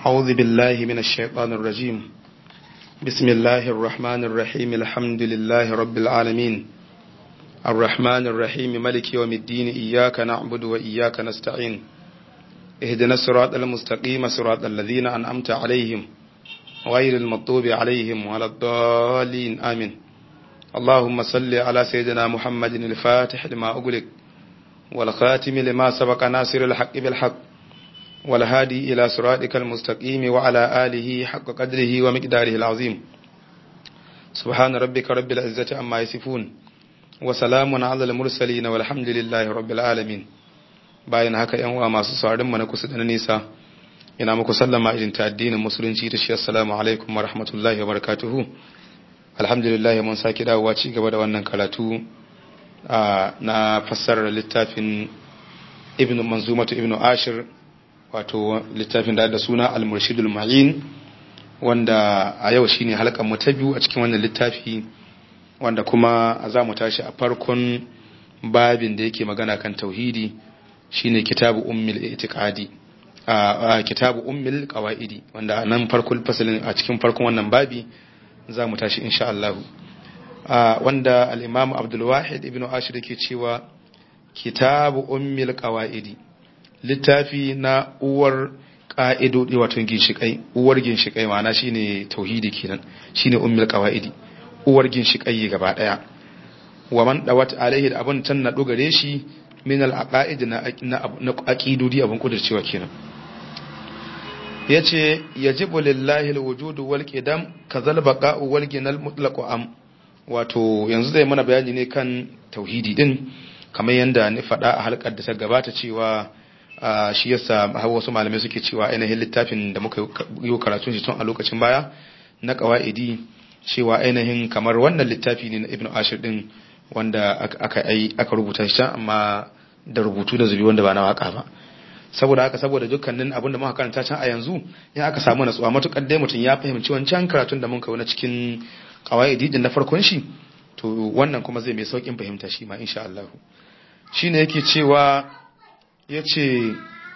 أعوذ بالله من الشيطان الرجيم بسم الله الرحمن الرحيم الحمد لله رب العالمين الرحمن الرحيم ملك يوم الدين إياك نعبد وإياك نستعين اهدنا الصراط المستقيم صراط الذين أنعمت عليهم غير المطوب عليهم ولا الضالين آمين اللهم صل على سيدنا محمد الفاتح لما أغلق والخاتم لما سبق ناصر الحق بالحق والهادي إلى صراطك المستقيم وعلى آله حق قدره ومقداره العظيم سبحان ربك رب العزة عما يصفون وسلام على المرسلين والحمد لله رب العالمين bayan haka yan uwa masu saurin mu na kusa da na nisa ina muku sallama irin ta addinin musulunci da shi assalamu alaikum wa rahmatullahi wa barakatuhu alhamdulillah mun saki dawowa ci gaba da wannan karatu na fassarar littafin ibn manzumatu ibn ashir wato littafin da da suna al-murshidul ma'in wanda a yau shine halkan mu ta biyu a cikin wannan littafi wanda kuma za mu tashi a farkon babin da yake magana kan tauhidi shine kitabu ummil itiqadi a kitabu ummil qawaidi wanda nan farkon fasalin a cikin farkon wannan babi za mu tashi insha Allah wanda al-imam Abdul Wahid ibn Ashir yake cewa kitabu ummil qawaidi littafi na uwar ƙa'idodi wato ginshiƙai uwar ginshiƙai ma'ana shine tauhidi kenan shine ummul qawaidi uwar ginshiƙai gaba ɗaya wa man dawat alaihi da abun tan na dogare shi min al aqaid na na aqidodi abun kudurcewa kenan yace yajibu lillahi al wujud wal qidam kazal baqa'u wal ginal mutlaq am wato yanzu zai mana bayani ne kan tauhidi din kamar yanda ni faɗa a halkar da ta gabata cewa shi yasa wasu malamai suke cewa ainihin littafin da muka yi karatun shi tun a lokacin baya na kawaidi cewa ainihin kamar wannan littafi ne na ibn ashir din wanda aka aka rubuta shi amma da rubutu da zubi wanda ba na waka ba saboda haka saboda dukkanin abin da muka karanta can a yanzu in aka samu natsuwa matukar dai mutum ya fahimci wancan karatun da muka yi na cikin kawaidi din na farkon shi to wannan kuma zai mai saukin fahimta shi ma insha Allah shine yake cewa ya ce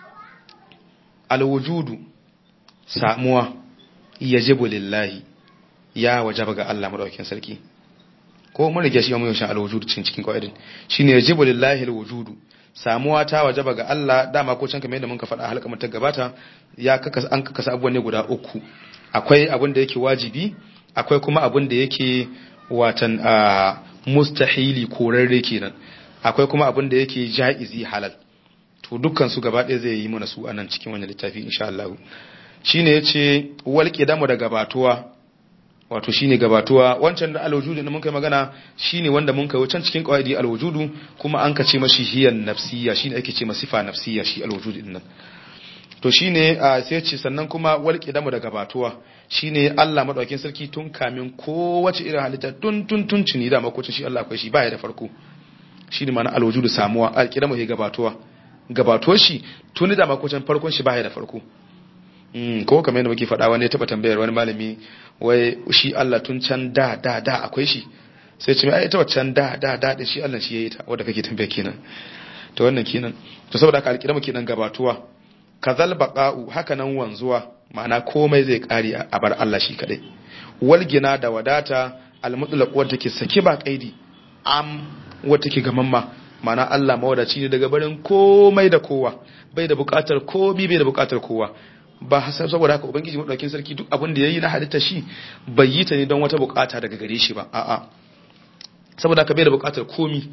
alwujudu samuwa ya jibu lillahi ya wajaba ga Allah maɗaukin sarki ko mun rike shi yamin yashin alwujudu cin cikin qawaidin shine ya jibu lillahi alwujudu samuwa ta wajaba ga Allah dama ko can kamar yadda muka faɗa a halka ta gabata ya kaka an kaka abubuwan ne guda uku akwai abin da yake wajibi akwai kuma abin da yake watan mustahili korarre kenan akwai kuma abin da yake ja'izi halal to dukkan su gaba ɗaya zai yi mana su anan cikin wannan littafi insha Allah shine yace wal qidamu da gabatuwa wato shine gabatuwa wancan da alwujudu da mun kai magana shine wanda mun kai wancan cikin qawaidi alwujudu kuma an kace mashi hiyan nafsiyya shine ake ce masa sifa nafsiyya shi alwujudu din nan to shine sai yace sannan kuma wal qidamu da gabatuwa shine Allah madaukakin sarki tun kamin kowace irin halitta tun tun tun tuni da makocin shi Allah akwai shi baya da farko shine ma'ana alwujudu samuwa alqidamu ya gabatuwa gabato shi tuni da makocin farkon shi baya da farko ko kamar yadda muke faɗa wani ya taɓa tambayar wani malami wai shi Allah tun can da da da akwai shi sai ce mai ita waccan da da da da shi Allah shi yayi ta wanda kake tambaya kenan to wannan kenan to saboda haka alƙiramu kenan gabatuwa kazal baqa'u haka nan wanzuwa ma'ana komai zai kare a bar Allah shi kadai walgina da wadata almutlaq wanda take saki ba kaidi am wata take gamamma mana Allah mawadaci ne daga barin komai da kowa bai da bukatar komi bai da bukatar kowa ba saboda haka ubangiji madaukakin sarki duk abin da yayi na halitta shi bai yi ta ne don wata bukata daga gare shi ba a'a saboda haka bai da bukatar komi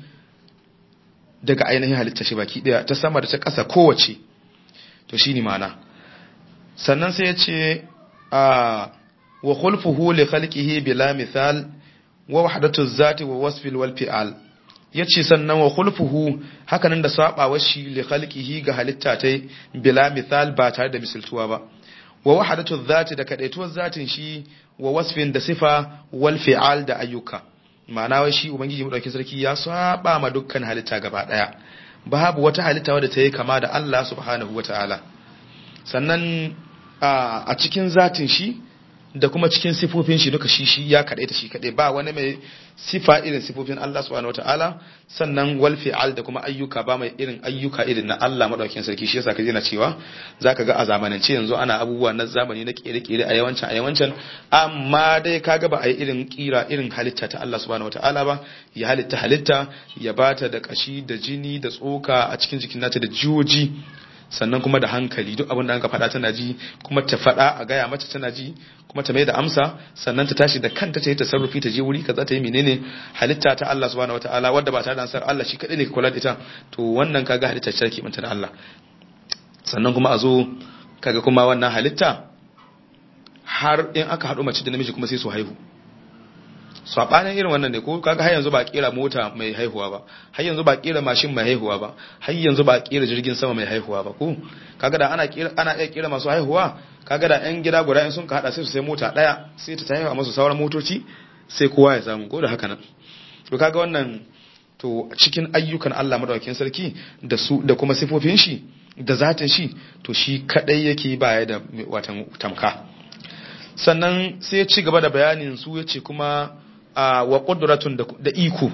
daga ainihin halitta shi baki daya ta sama da ta ƙasa kowace to shine mana sannan sai ya ce a wa khulfuhu li khalqihi bila mithal wa wahdatu zati wa wasfil wal fi'al ya ce sannan wa khulfuhu hakanan da sabawar shi li khalqihi ga halitta ta bila misal ba tare da misaltuwa ba wa wahadatu dhati da kadaituwar zatin shi wa wasfin da sifa wal fi'al da ayyuka ma'ana wai shi ubangiji madaukakin sarki ya saba ma dukkan halitta gaba daya babu wata halitta wadda ta yi kama da Allah subhanahu wataala sannan a cikin zatin shi da kuma cikin sifofin shi duka shi shi ya kaɗai ta shi kaɗai ba wani mai sifa irin sifofin Allah subhanahu wataala sannan wal fi'al da kuma ayyuka ba mai irin ayyuka irin na Allah madaukakin sarki shi yasa kaje na cewa zaka ga a zamanance yanzu ana abubuwa na zamani na kere-kere a yawancin a yawancin amma dai kaga ba a yi irin kira irin halitta ta Allah subhanahu wataala ba ya halitta halitta ya bata da kashi da jini da tsoka a cikin jikin nata da jiyoji sannan kuma da hankali duk abin da aka faɗa tana ji kuma ta faɗa a gaya mata tana ji kuma ta mai da amsa sannan ta tashi da kanta ta yi tasarrufi ta je wuri kaza ta yi menene halitta ta Allah subhanahu wataala wadda ba tare da ansar Allah shi kadai ne ka kula da ita to wannan kaga halitta ce take manta da Allah sannan kuma a zo kaga kuma wannan halitta har in aka haɗu mace da namiji kuma sai su haihu sabanin irin wannan ne ko kaga har yanzu ba kera mota mai haihuwa ba har yanzu ba kera mashin mai haihuwa ba har yanzu ba kera jirgin sama mai haihuwa ba ko kaga da ana kera ana iya kera masu haihuwa kaga da yan gida guda in sun ka hada sai su sai mota daya sai ta haihuwa masu sauran motoci sai kowa ya samu ko da haka nan to kaga wannan to cikin ayyukan Allah madaukakin sarki da su da kuma sifofin shi da zatin shi to shi kadai yake baya da watan tamka sannan sai ya ci gaba da bayanin su ya ce kuma wa ƙuduratun da iko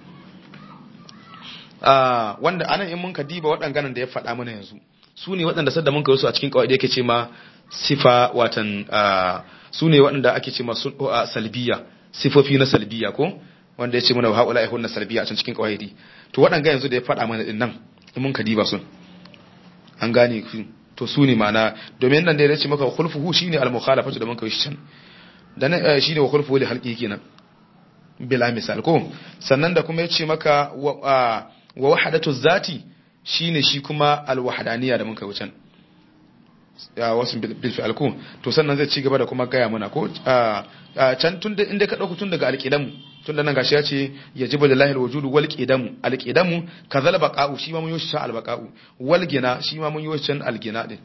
wanda anan in mun ka diba waɗanganan da ya faɗa mana yanzu su ne waɗanda sadda mun ka wasu a cikin kawai da yake ce ma sifa watan su ne waɗanda ake ce ma salbiya sifofi na salbiya ko wanda ya ce mana haƙula ihun na salbiya a can cikin kawai to waɗanga yanzu da ya faɗa mana ɗin nan in mun ka diba sun an gane ku to su ne mana domin nan da ya ce maka khulfuhu shine al-mukhalafatu da mun kai shi can dan shine wa khulfuhu li halqi kenan bila misal ko sannan da kuma yace maka wa wahadatu zati shine shi kuma al-wahdaniya da mun kai wucin ya wasu bil fi'al ko to sannan zai ci gaba da kuma gaya mana ko can tun da inda ka dauko tun daga alqidamu tun da nan gashi ya ce yajibu lillahi alwujud wal qidamu alqidamu kazal baqa'u shi ma mun yi shi al baqa'u wal gina shi ma mun yi shi al gina din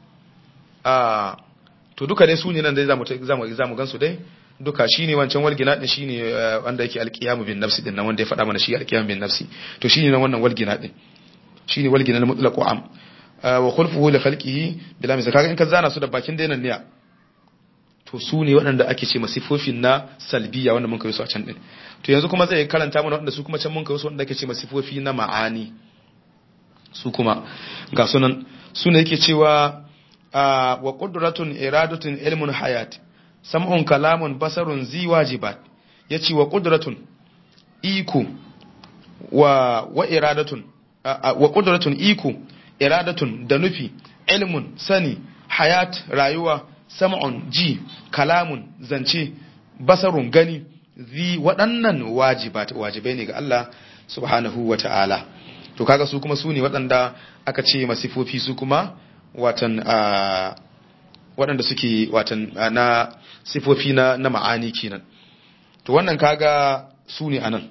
ah to duka dai su ne nan dai zamu zamu zamu gansu dai duka shine wancan wal gina din shine wanda yake alqiyamu bin nafsi din nan wanda ya faɗa mana shi alqiyamu bin nafsi to shine nan wannan wal gina din shine wal gina al mutlaq am wa khulfuhu li khalqihi bila misal kaga in ka zana su da bakin dainan ne to su ne waɗanda ake ce masifofin na salbiya wanda mun kai su a can din to yanzu kuma zai karanta mana waɗanda su kuma can mun kai su wanda ake ce masifofi na ma'ani su kuma ga sunan su ne yake cewa wa qudratun iradatun ilmun hayat sam'un kalamun basarun zi wajibat yace wa qudratun iko wa wa iradatun wa qudratun iko iradatun da nufi ilmun sani hayat rayuwa sam'un ji kalamun zance basarun gani zi waɗannan wajibat wajibai ne ga Allah subhanahu wa ta'ala to kaga su kuma su ne waɗanda aka ce masifofi su kuma watan waɗanda suke watan na sifofi na na ma'ani kenan to wannan kaga su ne anan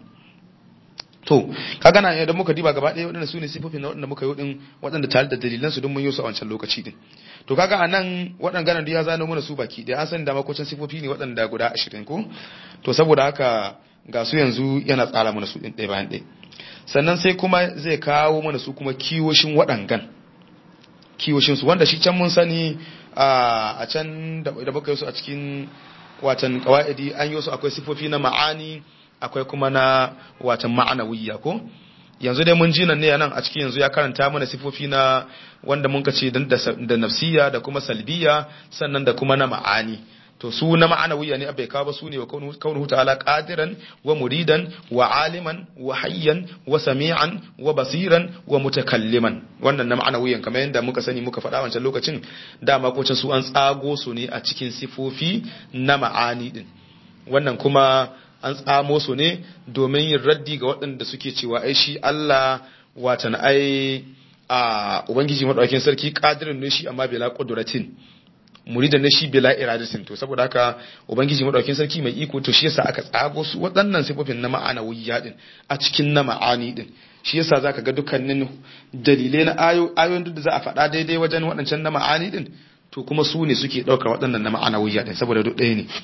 to kaga na idan muka diba gaba ɗaya waɗanda su ne sifofin na waɗanda muka yi din waɗanda tare da dalilan su don mun yi su a wancan lokaci din to kaga a nan waɗanda ya zano mana su baki ɗaya an san da makocin sifofi ne waɗanda guda ashirin ko to saboda haka ga su yanzu yana tsara mana su ɗin ɗaya bayan ɗaya sannan sai kuma zai kawo mana su kuma kiwoshin waɗangan kiwoshin su wanda shi can mun sani a can da muka yi su a cikin watan kawaidi an yi su akwai sifofi na ma'ani akwai kuma na watan ma'anawiyya ko yanzu dai mun ji nan ne nan a cikin yanzu ya karanta mana sifofi na wanda mun ce da nafsiya da kuma salbiya sannan da kuma na ma'ani to su na ma'anawiyya ne abai kawo ba su ne wa kaunuhu ta'ala qadiran wa muridan wa aliman wa hayyan wa sami'an wa basiran wa mutakalliman wannan na ma'anawiyyan kamar yadda muka sani muka faɗa wancan lokacin dama ko su an tsago su ne a cikin sifofi na ma'ani din wannan kuma an tsamo su ne domin yin raddi ga waɗanda suke cewa ai shi Allah watan ai a ubangiji madaukakin sarki qadirin ne shi amma bila qudratin muridan ne shi bila iradatin to saboda haka ubangiji madaukakin sarki mai iko to shi yasa aka tsago su waɗannan sifofin na ma'ana wuyya din a cikin na ma'ani din shi yasa zaka ga dukkanin dalilai na ayoyin duk da za a faɗa daidai wajen waɗancan na ma'ani din to kuma su ne suke ɗaukar waɗannan na ma'ana wuyya din saboda duk ɗaya ne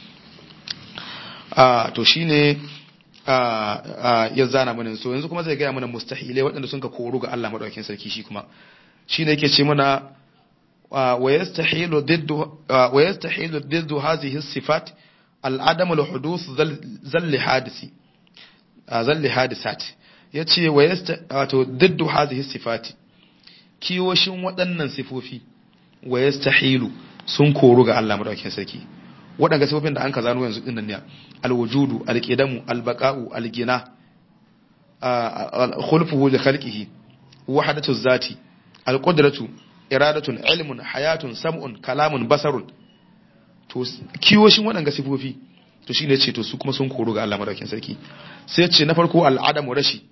to shine ya zana mana so yanzu kuma zai gaya mana mustahilai waɗanda sun ka koru ga Allah madaukakin sarki shi kuma shine yake ce mana wa yastahilu diddu wa yastahilu diddu hadhihi sifat al-adam al-huduth zalli hadisi zalli hadisat yace wa yasta wato diddu hadhihi sifati kiyoshin waɗannan sifofi wa yastahilu sun koru ga Allah madaukakin sarki waɗanda sifofin da an ka zano yanzu dinnan ne alwujudu alqidamu albaqa'u algina khulfuhu li khalqihi wahdatu zati alqudratu iradatun ilmun hayatun sam'un kalamun basarun to kiyoshin waɗanda sifofi to shine ce to su kuma sun koru ga Allah madaukakin sarki sai ce na farko al'adamu rashi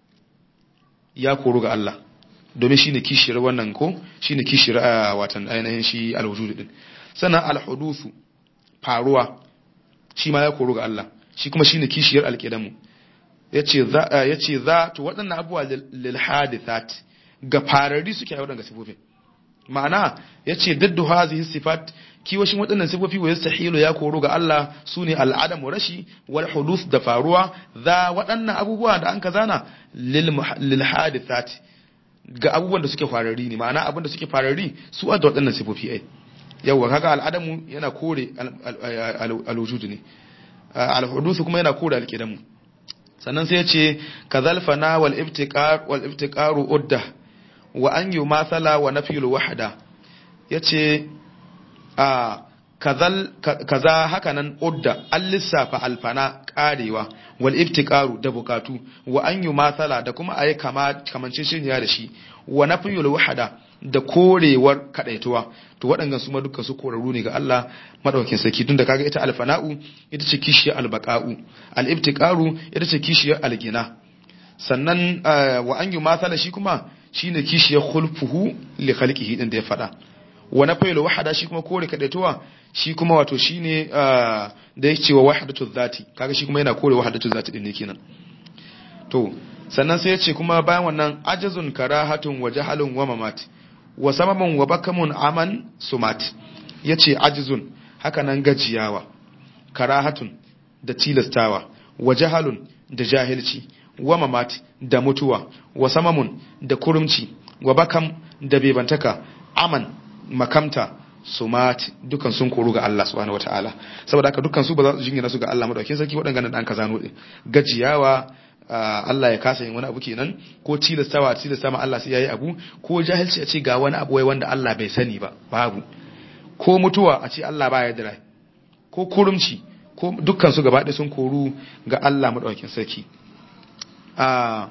ya koru ga Allah domin shine kishiyar wannan ko shine kishiyar watan ainihin shi alwujudu din sannan alhudusu faruwa shi ma ya koru ga Allah shi kuma shine kishiyar alqidamu yace za yace za to waɗannan abuwa lil hadithat ga farari suke a waɗannan sifofin ma'ana yace daddu hazihi sifat kiwashin waɗannan sifofi wa yastahilu ya koru ga Allah sune al'adamu rashi wal huduth da faruwa za waɗannan abubuwa da an kazana lil hadithat ga abubuwan da suke farari ne ma'ana abin da suke farari su a da waɗannan sifofi ai yawwa kaga al'adamu yana kore alwujudu ne alhudusu kuma yana kore alqidamu sannan sai ya ce kazal fana wal ibtiqar wal ibtiqaru udda wa an yumathala wa nafyul wahda yace a kazal kaza hakanan udda an lissafa alfana karewa wal ibtiqaru da bukatu wa an yumathala da kuma ayi kama kamanceceniya da shi wa nafyul wahda da korewar kadaituwa to waɗannan su ma dukkan su korarru ne ga Allah madaukakin sarki tunda kaga ita alfana'u ita ce kishiyar albaqa'u al-ibtiqaru ita ce kishiyar algina sannan wa an yumathala shi kuma shine kishiyar khulfuhu li khalqihi din da ya fada wa nafyul wahda shi kuma kore kadaituwa shi kuma wato shine da ya ce wa wahdatu dhati kaga shi kuma yana kore wahdatu dhati din ne kenan to sannan sai ya ce kuma bayan wannan ajazun karahatun wa jahalun wa mamat wa samamun wa bakamun aman sumat ya ce ajizun haka nan gajiyawa karahatun da tilastawa wa jahalun da jahilci wa mamat da mutuwa wa samamun da kurumci wa bakam da bebantaka aman makamta sumat dukan sun koru ga Allah subhanahu wataala saboda haka dukan su ba za su jingina su ga Allah madaukakin sarki waɗannan dan kazano din gajiyawa Allah ya kasa yin wani abu kenan ko tilastawa tilasta ma Allah sai yayi abu ko jahilci a ce ga wani abu wai wanda Allah bai sani ba babu ko mutuwa a ce Allah ba ya dira ko kurumci ko dukkan su gaba ɗaya sun koru ga Allah madaukakin sarki a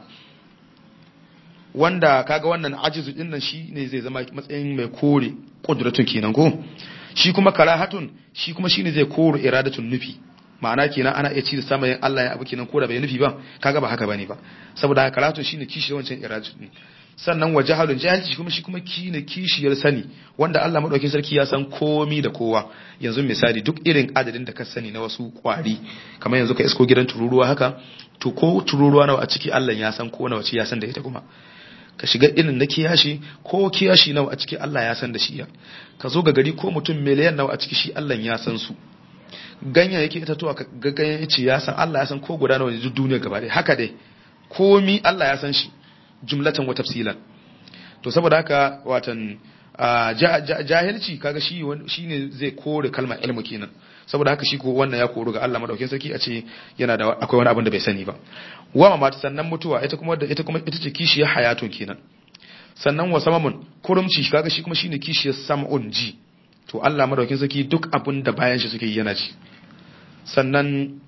wanda kaga wannan ajizu din nan shine zai zama matsayin mai kore kudratun kenan ko shi kuma karahatun shi kuma shine zai kore iradatun nufi ma'ana kenan ana iya ci da samayin Allah ya abu kenan ko da bai nufi ba kaga ba haka bane ba saboda haka karatu shine kishi wancan iraju ne sannan wa jahalun jahilci kuma shi kuma kine kishiyar sani wanda Allah madaukakin sarki ya san komi da kowa yanzu misali duk irin adadin da ka sani na wasu kwari kamar yanzu ka isko gidan tururuwa haka to ko tururuwa nawa a ciki Allah ya san ko nawa ce ya san da ita kuma ka shiga irin na kiyashi ko kiyashi nawa a ciki Allah ya san da shi ya ka zo ga gari ko mutum miliyan nawa a ciki shi Allah ya san su ganyayyaki itatuwa ga ganyayyaci ya san Allah ya san ko guda nawa ne duk duniya gaba ɗaya haka dai komi Allah ya san shi jumlatan wa tafsilan to saboda haka watan jahilci kaga shi shine zai kore kalmar ilmu kenan saboda haka shi ko wannan ya koru ga Allah madaukakin sarki a ce yana da akwai wani abin da bai sani ba wa mata sannan mutuwa ita kuma ita kuma ita ce kishiyar hayatun kenan sannan wa samamun kurumci kaga shi kuma shine kishiyar sam'un ji to Allah madaukakin sarki duk abin da bayan shi suke yi yana ji sannan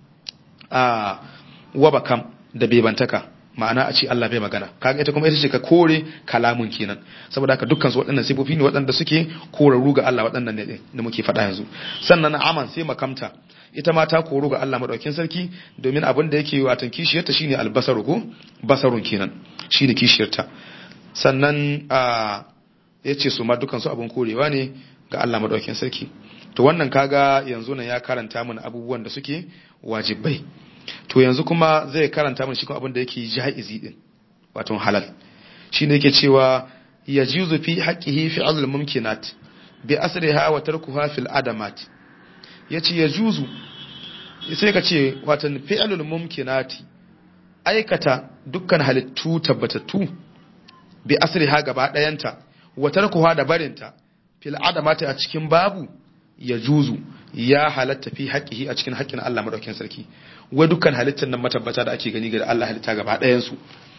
a wabakam da bebantaka ma'ana a ce Allah bai magana kaga ita kuma ita ce ka kore kalamun kenan saboda haka dukkan su waɗannan sifofi ne waɗanda suke korarru ga Allah waɗannan ne da muke faɗa yanzu sannan aman sai makamta ita ma ta koru ga Allah madaukakin sarki domin abin da yake watan kishiyarta shine albasaru ko basarun kenan shine kishiyarta sannan a yace su ma dukkan su abin korewa ne ga Allah madaukakin sarki to wannan kaga yanzu nan ya karanta mana abubuwan da suke wajibai to yanzu kuma zai karanta mana shi kuma abin da yake jaizi din wato halal shine yake cewa yajuzu fi haqqihi fi'lul mumkinat bi asriha wa tarkuha fil adamat yace yajuzu sai ka ce wato fi'lul mumkinati aikata dukkan halittu tabbatattu bi asriha gaba dayanta wa tarkuha da barinta fil adamati a cikin babu ya juzu ya halatta fi haqqihi a cikin haƙƙin Allah madaukakin sarki wai dukkan halittar nan matabbata da ake gani ga Allah halitta gaba ɗayan su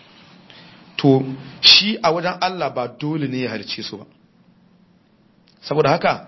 to shi a wajen Allah ba dole ne ya halicce su ba saboda haka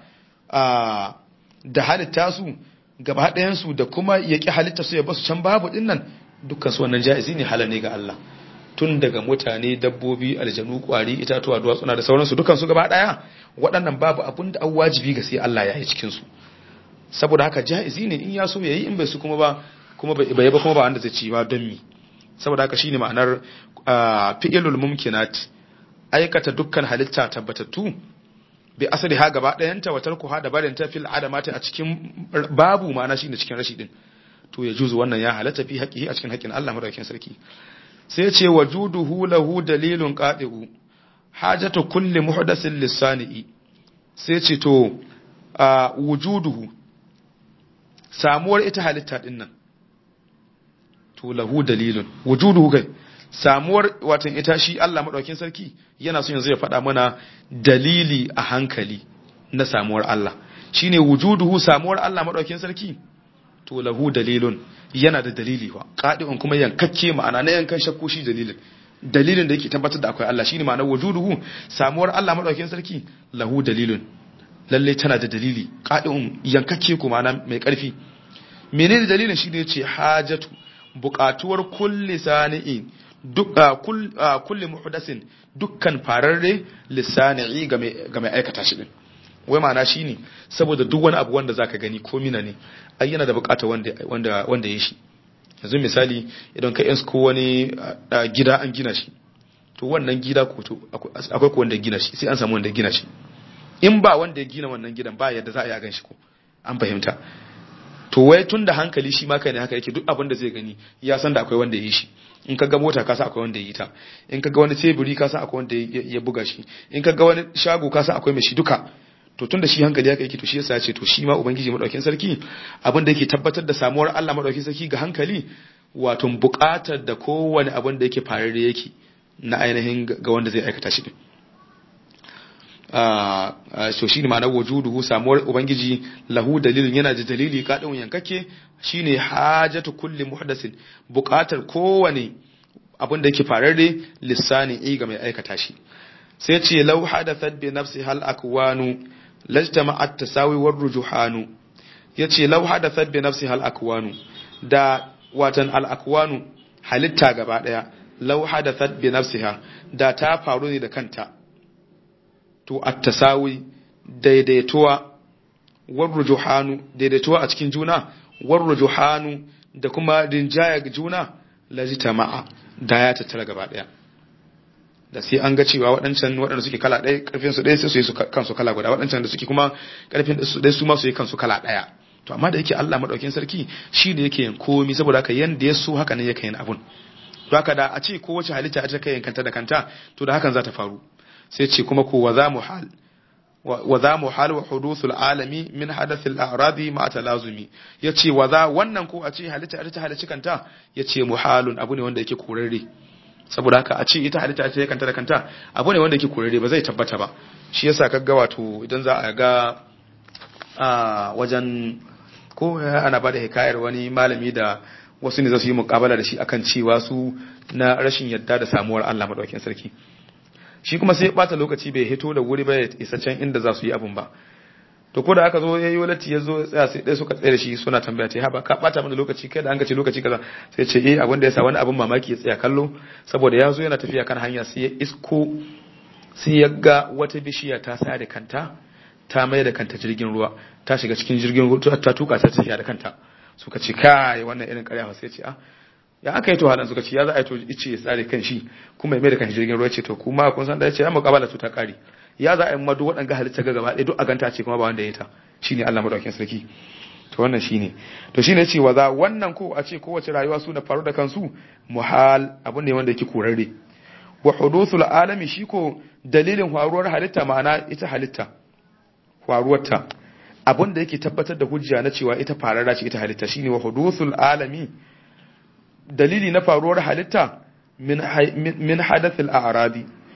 da halitta su gaba ɗayansu da kuma ya ƙi halitta su ya basu can babu ɗin nan dukkan su wannan ja'izi ne halal ne ga Allah tun daga mutane dabbobi aljanu kwari itatuwa duwatsuna da sauransu dukkan su gaba ɗaya waɗannan babu abin da an wajibi ga sai Allah ya yi cikin su saboda haka ja'izi ne in ya so yayi in bai su kuma ba kuma bai ba kuma ba wanda zai ci ba don mi saboda haka shine ma'anar fi'ilul mumkinat aikata dukkan halitta tabbatattu bi asali ha gaba ɗayanta wa tarku ha da barin ta fil adamati a cikin babu ma'ana shine cikin rashi din to ya juzu wannan ya halatta fi haqqihi a cikin haƙƙin Allah madaukakin sarki sai ce wajuduhu lahu dalilun qadi'u hajatu kulli muhdathin lisani sai ce to wujuduhu samuwar ita halitta din nan to lahu dalilun wujuduhu kai samuwar watan ita shi Allah maɗaukin sarki yana so yanzu ya faɗa mana dalili a hankali na samuwar Allah shine wujuduhu samuwar Allah maɗaukin sarki to lahu dalilun yana da dalili wa qadi'un kuma yankakke ma'ana na yankan shakku shi dalilin dalilin da yake tabbatar da akwai Allah shine ma'anar wujuduhu samuwar Allah maɗaukin sarki lahu dalilun lalle tana da dalili qadi'un yankakke kuma ma'ana mai ƙarfi menene dalilin shine yace hajatu buƙatuwar kulli sani'in duk kulli muhdasin dukkan fararre lissani'i ga mai aikata shi din wai ma'ana shine saboda duk wani abu wanda zaka gani ko mina ne ai yana da bukata wanda wanda wanda ya shi yanzu misali idan ka yansu ko wani gida an gina shi to wannan gida ko to akwai ko wanda gina shi sai an samu wanda gina shi in ba wanda ya gina wannan gidan ba yadda za a yi a gan shi ko an fahimta to wai tun da hankali shi ma kai ne haka yake duk abin da zai gani ya san da akwai wanda ya yi shi in ka ga mota ka san akwai wanda ya yi ta in ka ga wani teburi ka san akwai wanda ya buga shi in ka ga wani shago ka san akwai mai shi duka to tun da shi hankali haka yake to shi yasa ya ce to shi ma ubangiji madaukin sarki abin da yake tabbatar da samuwar Allah madaukin sarki ga hankali wato buƙatar da kowane abin da yake farare yake na ainihin ga wanda zai aikata shi din so shi ne ma'anar wujuduhu samuwar ubangiji lahu dalilin yana da dalili kaɗin yankake shine hajatu kulli muhdasin buƙatar kowane abin da yake fararre lissani i ga mai aikata shi sai ce law hadathat bi nafsi hal akwanu lajtama'at tasawi war rujuhanu yace law hadathat bi nafsi hal akwanu da watan al akwanu halitta gaba daya law hadathat bi nafsiha da ta faru ne da kanta to at-tasawi daidaituwa warrujuhanu daidaituwa a cikin juna warrujuhanu da kuma rinjaya ga juna lajita ma'a da ya tattara gaba daya da sai an ga cewa waɗancan waɗanda suke kala ɗaya ƙarfin su ɗaya sai su yi kansu kala guda waɗancan da suke kuma ƙarfin su ɗaya su ma su yi kansu kala ɗaya to amma da yake Allah madaukakin sarki shi ne yake yin komi saboda haka yanda ya so haka ne yake yin abun to haka da a ce kowace halitta ita kai kanta da kanta to da hakan za ta faru sai ce kuma ko wa za mu hal wa za mu hal wa hudusul alami min hadathil a'radi ma talazumi yace wa za wannan ko a ce halitta ita halicci kanta yace muhalun abu ne wanda yake korarre saboda haka a ce ita halitta ita kanta da kanta abu ne wanda yake korarre ba zai tabbata ba shi yasa kaga wato idan za a ga a wajen ko ana bada hikayar wani malami da wasu ne za su yi mukabala da shi akan cewa su na rashin yadda da samuwar Allah madaukakin sarki shi kuma sai bata lokaci bai hito da wuri ba ya isa can inda za su yi abun ba to ko da aka zo yayi walati ya zo tsaya sai dai suka tsaya da shi suna tambaya ta haba ka bata mana lokaci kai da an ga ce lokaci kaza sai ce eh abin da yasa wani abun mamaki ya tsaya kallo saboda ya zo yana tafiya kan hanya sai ya isko sai ya ga wata bishiya ta sa da kanta ta mai da kanta jirgin ruwa ta shiga cikin jirgin ruwa ta tuka ta tafiya da kanta suka ce kai wannan irin ƙarya sai ce ah ya aka yi to halan suka ce ya za a yi to ice ya tsare kan shi kuma ya mai da kan jirgin ruwa ce to kuma kun san da ya ce ya muƙabala to ta ƙari ya za a yi madu waɗanga halitta ga gaba ɗaya duk a ganta ce kuma ba wanda ya ta shine Allah madaukakin sarki to wannan shine to shine ce wa za wannan ko a ce kowace rayuwa su da faru da kansu muhal abu ne wanda yake korarre wa hudusul alami shi ko dalilin faruwar halitta ma'ana ita halitta faruwarta abin da yake tabbatar da hujja na cewa ita farara ce ita halitta shine wa hudusul alami dalili na faruwar halitta min hadathil a'radi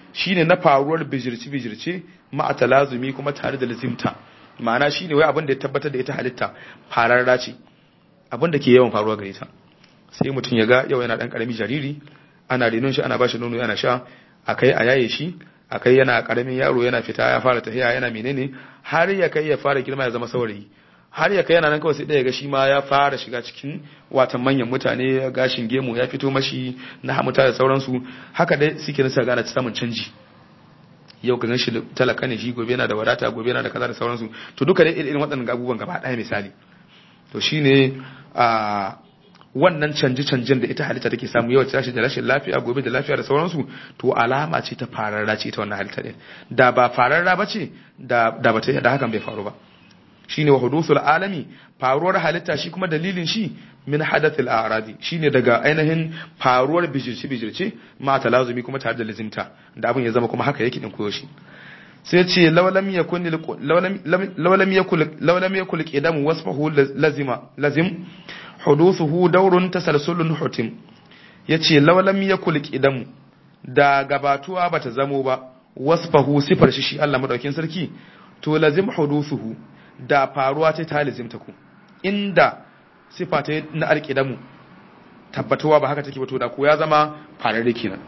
shine na faruwar bijirci bijirce ma talazumi kuma tare da lazimta ma'ana shine wai abin da ya tabbatar da ita halitta fararra ce abin da ke yawan faruwa gare ta sai mutum ya ga yau yana dan karami jariri ana renon shi ana bashi nono yana sha akai a yaye shi akai yana karamin yaro yana fita ya fara tafiya yana menene har ya kai ya fara girma ya zama saurayi har ya kai yana nan kawai sai ɗaya ga shi ma ya fara shiga cikin watan manyan mutane gashin gemu ya fito mashi na hamuta da sauransu haka dai suke nasa gane samun canji yau ka ganshi talaka ne shi gobe yana da wadata gobe yana da kaza da sauransu to duka dai irin waɗannan abubuwan gaba ɗaya misali to shine a wannan canje-canjen da ita halitta take samu yau tashi da rashin lafiya gobe da lafiya da sauransu to alama ce ta fararra ce ita wannan halitta din da ba fararra ba ce da da ba ta da hakan bai faru ba shine wa hudusul alami faruwar halitta shi kuma dalilin shi min hadathil a'radi shine daga ainihin faruwar bijirce bijirce ma talazumi kuma tare da lazimta da abin ya zama kuma haka yake din koyo shi sai ce lawalam yakun lawalam yakul lawalam yakul qidam wasfahu lazima lazim hudusuhu dawrun tasalsulun hutim yace lawalam yakul qidam da gabatuwa bata zamo ba wasfahu sifar shi shi Allah madaukin sarki to lazim hudusuhu da faruwa ta ta lazimta ku inda sifa ta na alƙidamu tabbatuwa ba haka take ba to da ku ya zama fararre kenan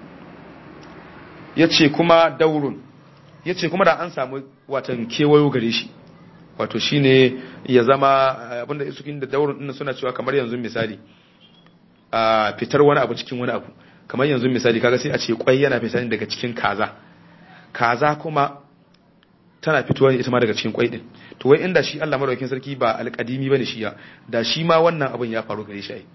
yace kuma daurun yace kuma da an samu watan kewayo gare shi wato shine ya zama abinda su da daurun din suna cewa kamar yanzu misali a fitar wani abu cikin wani abu kamar yanzu misali kaga sai a ce kwai yana fitar daga cikin kaza kaza kuma tana fitowa ne ita ma daga cikin kwai din to wai inda shi Allah madaukakin sarki ba alƙadimi bane shi ya da shi ma wannan abin ya faru gare shi ai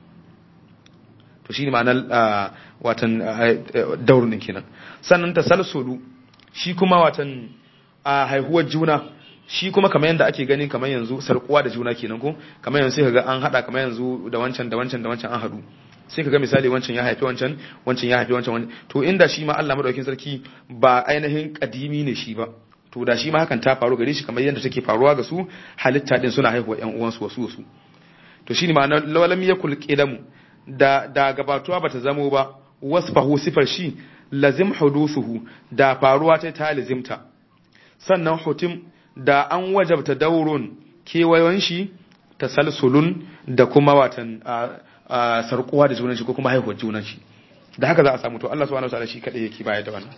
to shine ma'anar watan daurin din kenan sannan tasalsulu shi kuma watan haihuwar juna shi kuma kamar yadda ake gani kamar yanzu sarkuwa da juna kenan ko kamar yanzu sai kaga an hada kamar yanzu da wancan da wancan da wancan an hadu sai kaga misali wancan ya haifi wancan wancan ya haifi wancan to inda shi ma Allah madaukakin sarki ba ainihin kadimi ne shi ba to da shi ma hakan ta faru gare shi kamar yadda take faruwa ga su halitta din suna haihuwa ƴan uwansu wasu wasu to shine ma'anar lawalam yakul qidamu da da gabatuwa bata zamo ba wasfahu sifar shi lazim hudusuhu da faruwa ta ta lazimta sannan hutim da an wajabta daurun kewayon shi tasalsulun da kuma watan sarkuwa da junan shi ko kuma haihuwar junan shi da haka za a samu to Allah subhanahu wataala shi kadai yake bayar da wannan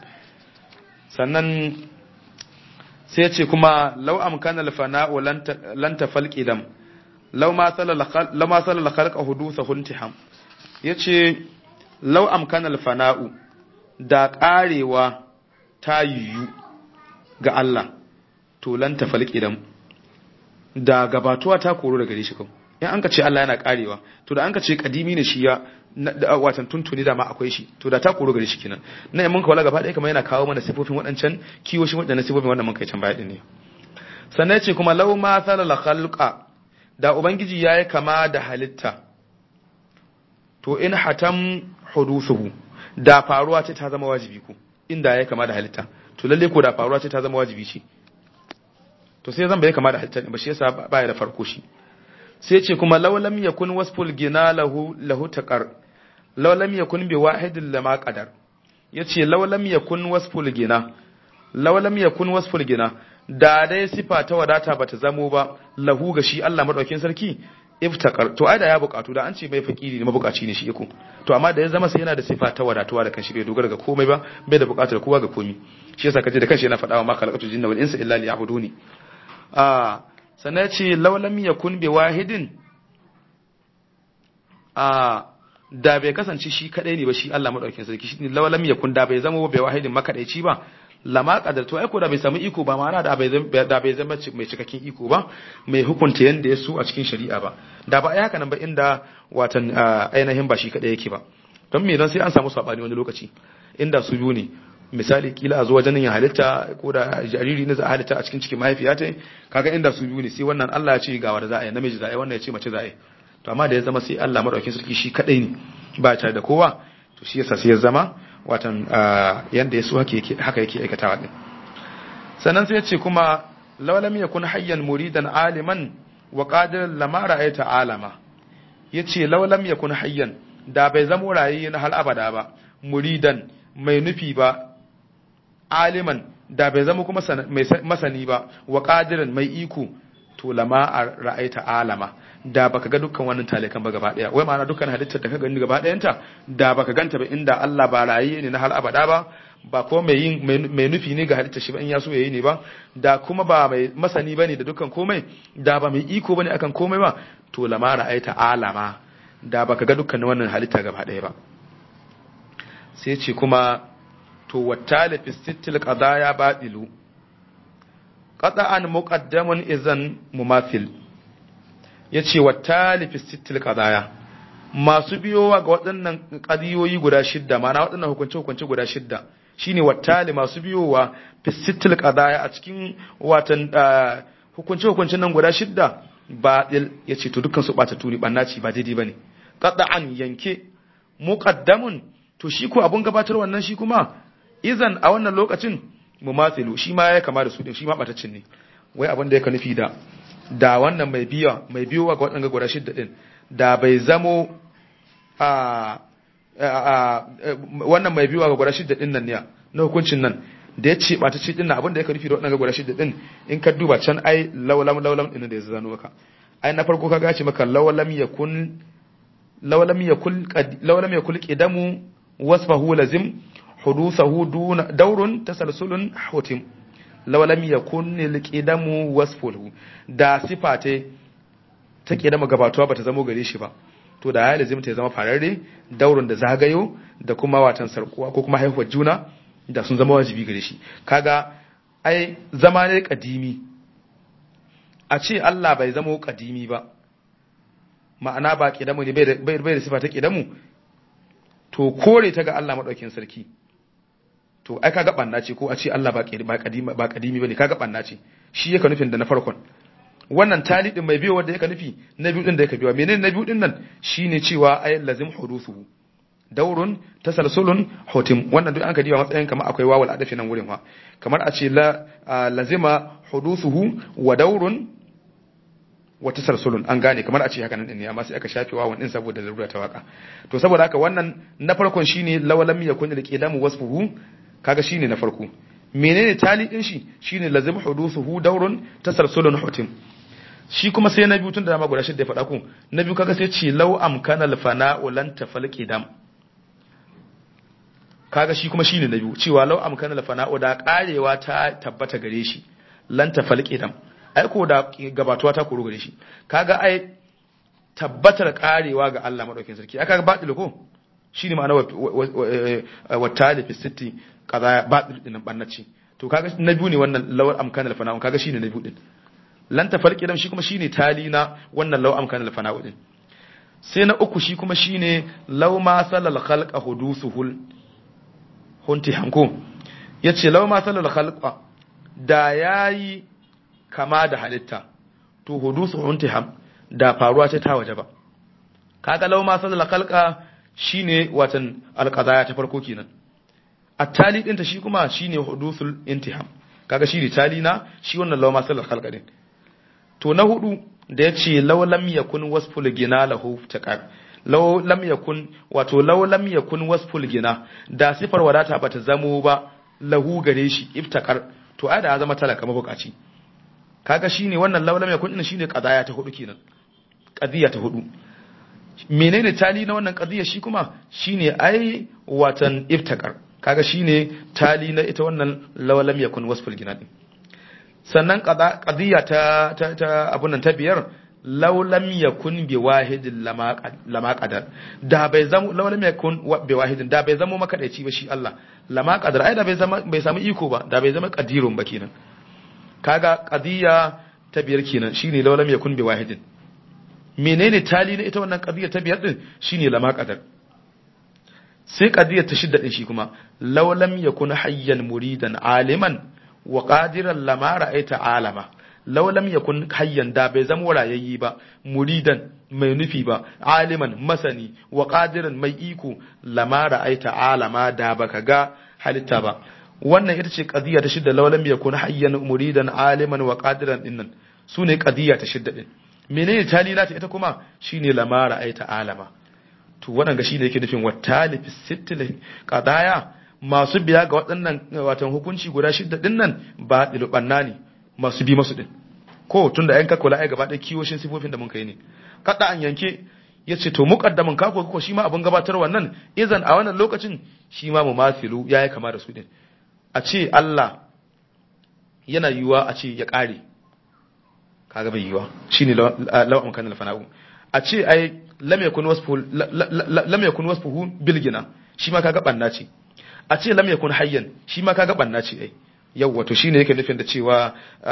sannan sai ya ce kuma law amkana al-fana'u lan tafal qidam law ma salala law ma salala khalqa hudutha huntiham yace law amkana al-fana'u da karewa ta yiwu ga Allah to lan tafal qidam da gabatuwa ta koro daga gare shi kawai in an ka ce Allah yana karewa to da an ka ce kadimi ne shi ya watan tuntuni da ma akwai shi to da ta koro gare shi kenan na mun ka wala gaba ɗaya kamar yana kawo mana sifofin waɗancan kiwoshin waɗannan sifofin wannan mun kai can baya din ne sannan ce kuma law ma salala khalqa da ubangiji yayi kama da halitta to in hatam hudusuhu da faruwa ce ta zama wajibi ko inda yayi kama da halitta to lalle ko da faruwa ce ta zama wajibi ce to sai zan bai kama da halitta ba shi yasa baya da farko shi sai ce kuma laulam yakun wasful gina lahu lahu taqar laulam yakun bi wahidin lama qadar yace laulam yakun wasful gina laulam yakun wasful gina da dai sifa ta wadata bata zamo ba lahu ga shi Allah madaukin sarki iftaqar to ai da ya bukatu da an ce bai fakiri ne mabukaci ne shi yako to amma da ya zama sai yana da sifa ta wadatuwa da kanshi bai dogara ga komai ba bai da bukatar kowa ga komai shi yasa kaje da kanshi yana faɗa wa ma khalaqatul jinna wal insa illa liya'buduni a sannan ce laulam ya kun bi wahidin a da bai kasance shi kadai ne ba shi Allah madaukakin sarki shi ne laulam ya kun da bai zama bi wahidin makadaici ba lama kadar to ai ko da bai samu iko ba ma'ana da bai da bai zama mai cikakken iko ba mai hukunta yanda ya so a cikin shari'a ba da ba ai haka nan ba inda watan ainihin ba shi kadai yake ba don me don sai an samu sabani wani lokaci inda su biyu ne misali kila a zo wajen yin halitta ko da jariri ne za a halitta a cikin cikin mahaifiya ta kaga inda su biyu ne sai wannan Allah ya ce ga wanda za a yi namiji za a yi wannan ya ce mace za a yi to amma da ya zama sai Allah madaukakin sarki shi kadai ne ba tare da kowa to shi yasa sai ya zama watan yanda ya so haka yake aikatawa din sannan sai ya ce kuma lawalam yakun hayyan muridan aliman wa qadir lama ra'ayta alama yace lawalam yakun hayyan da bai zama rayi na hal abada ba muridan mai nufi ba aliman da bai zama kuma mai masani ba wa qadiran mai iko to lama ra'aita alama da baka ga dukkan wannan talikan ba gaba daya wai ma'ana dukkan halittar da ka gani gaba dayanta da baka ganta ba inda Allah ba rayi ne na har abada ba ba ko mai yin mai nufi ne ga halittar shi ba in ya so yayi ne ba da kuma ba mai masani bane da dukkan komai da ba mai iko bane akan komai ba to lama ra'aita alama da baka ga dukkan wannan halitta gaba daya ba sai ce kuma to wattali fi sittil qadaya batilu qata'an muqaddamun izan mumathil yace wattali fi sittil qadaya masu biyowa ga waɗannan qadiyoyi guda shidda ma'ana waɗannan hukunce hukunce guda shidda shine wattali masu biyowa fi sittil qadaya a cikin watan hukunce hukuncen nan guda shidda batil yace to dukkan su bata tuni bannaci ba daidai bane qata'an yanke muqaddamun to shi ko abun gabatar wannan shi kuma izan a wannan lokacin mumathilu shi ma ya kama da su din shi ma batacin ne wai abin da yake nufi da da wannan mai biya mai biyowa ga waɗanda guda shidda din da bai zamo a wannan mai biyowa ga guda shidda din nan ne na hukuncin nan da ya ce batacin din nan abin da yake nufi da waɗanda guda shidda din in ka duba can ai lawalam lawalam din da ya zano maka ai na farko ka gace maka lawalam yakun lawalam yakul lawalam yakul qidamu wasfahu lazim حدوثه دون دور تسلسل حتم لو لم يكن القدم وصفه da sifa ta ta kidama gabatuwa bata zamo gare shi ba to da ya lazimta ya zama fararre daurin da zagayo da kuma watan sarkuwa ko kuma haihuwar juna da sun zama wajibi gare shi kaga ai zama ne kadimi a ce Allah bai zama kadimi ba ma'ana ba kidamu ne bai da sifa ta kidamu to kore ta ga Allah madaukin sarki to ai kaga banna ce ko a ce Allah ba kadimi ba kadimi bane kaga banna ce shi yake nufin da na farkon wannan tali din mai biyo wanda yake nufi na biyu din da yake biyo menene na biyu din nan shine cewa ay lazim hudusuhu daurun tasalsulun hutim wannan duk an ka diba matsayin kamar akwai wawul adafi nan wurin wa kamar a ce la lazima hudusuhu wa daurun wa tasalsulun an gane kamar a ce haka nan din ne amma sai aka shafe wawan din saboda larura ta waka to saboda haka wannan na farkon shine lawalam yakun liqidamu wasfuhu kaga shine na farko menene tali din shi shine lazim hudusuhu daurun tasalsulun hutim shi kuma sai na biyu tun da dama guda shidda ya faɗa ku na biyu kaga sai ce law amkana al fana'u lan tafal qidam kaga shi kuma shine na biyu cewa law amkana al fana'u da karewa ta tabbata gare shi lan tafal qidam ai ko da gabatuwa ta koro gare shi kaga ai tabbatar karewa ga Allah madaukakin sarki aka ga batil ko shine ma'ana wa talifi sitti kaza batil din bannaci to kaga na biyu ne wannan lawar amkanal fana'u kaga shine na biyu din lan tafarki dan shi kuma shine tali na wannan law amkanal fana'u din sai na uku shi kuma shine law ma salal khalqa hudusuhul hunti hanko yace law ma salal khalqa da yayi kama da halitta to hudusu hunti ham da faruwa ce ta waje ba kaga law ma salal khalqa shine watan alqadaya ta farko kenan at-tali dinta shi kuma shine hudusul intiham kaga shi ne tali na shi wannan law ma salal khalqa din to na hudu da yace law lam yakun wasful gina lahu taqar law lam yakun wato law lam yakun wasful gina da sifar wadata bata zamo ba lahu gare shi iftakar to ai da zama talaka mabukaci kaga shine wannan law lam yakun din shine qadaya ta hudu kenan qadiya ta hudu menene tali na wannan qadiya shi kuma shine ai watan iftakar kaga shine tali na ita wannan law lam yakun wasful gina din sannan qadiya ta ta, ta abun nan ta biyar law lam yakun bi wahidin lama qadar da bai zama law lam yakun bi wahidin da bai zama makadaici ba shi Allah lama qadar ai da bai zama bai samu iko ba da bai zama qadirun ba kenan kaga qadiya ta biyar kenan shine law lam yakun bi wahidin menene tali na ita wannan qadiya ta biyar din shine lama qadar sai qadiya ta shidda din shi kuma law lam yakun hayyan muridan aliman wa qadiran lama ra'aita alama law lam yakun hayyan da bai zama rayayyi ba muridan mai nufi ba aliman masani wa qadiran mai iko lama ra'aita alama da baka ga halitta ba wannan ita ce qadiya ta shidda law lam yakun hayyan muridan aliman wa qadiran dinnan sune qadiya ta shidda din menene talila ta ita kuma shine lama ra'aita alama to wannan ga shine yake nufin wattali fi sittil qadaya masu biya ga waɗannan watan hukunci guda shidda din nan ba dilubanna ne masu bi masu din ko tunda ayan kakula ai gaba ɗaya kiwoshin sifofin da mun kai ne kada an yanke ya ce to muqaddamin ka ko ko shi ma abin gabatar wannan izan a wannan lokacin shi ma mumathilu yayi kama da su din a ce Allah yana yiwuwa a ce ya ƙare kaga bai yiwuwa shine law amkan al-fana'u a ce ai lam yakun wasfu lam yakun wasfuhu bil gina shi ma kaga banna ce a ce lam yakun hayyan shi ma kaga banna ce ai yawa to shine yake nufin da cewa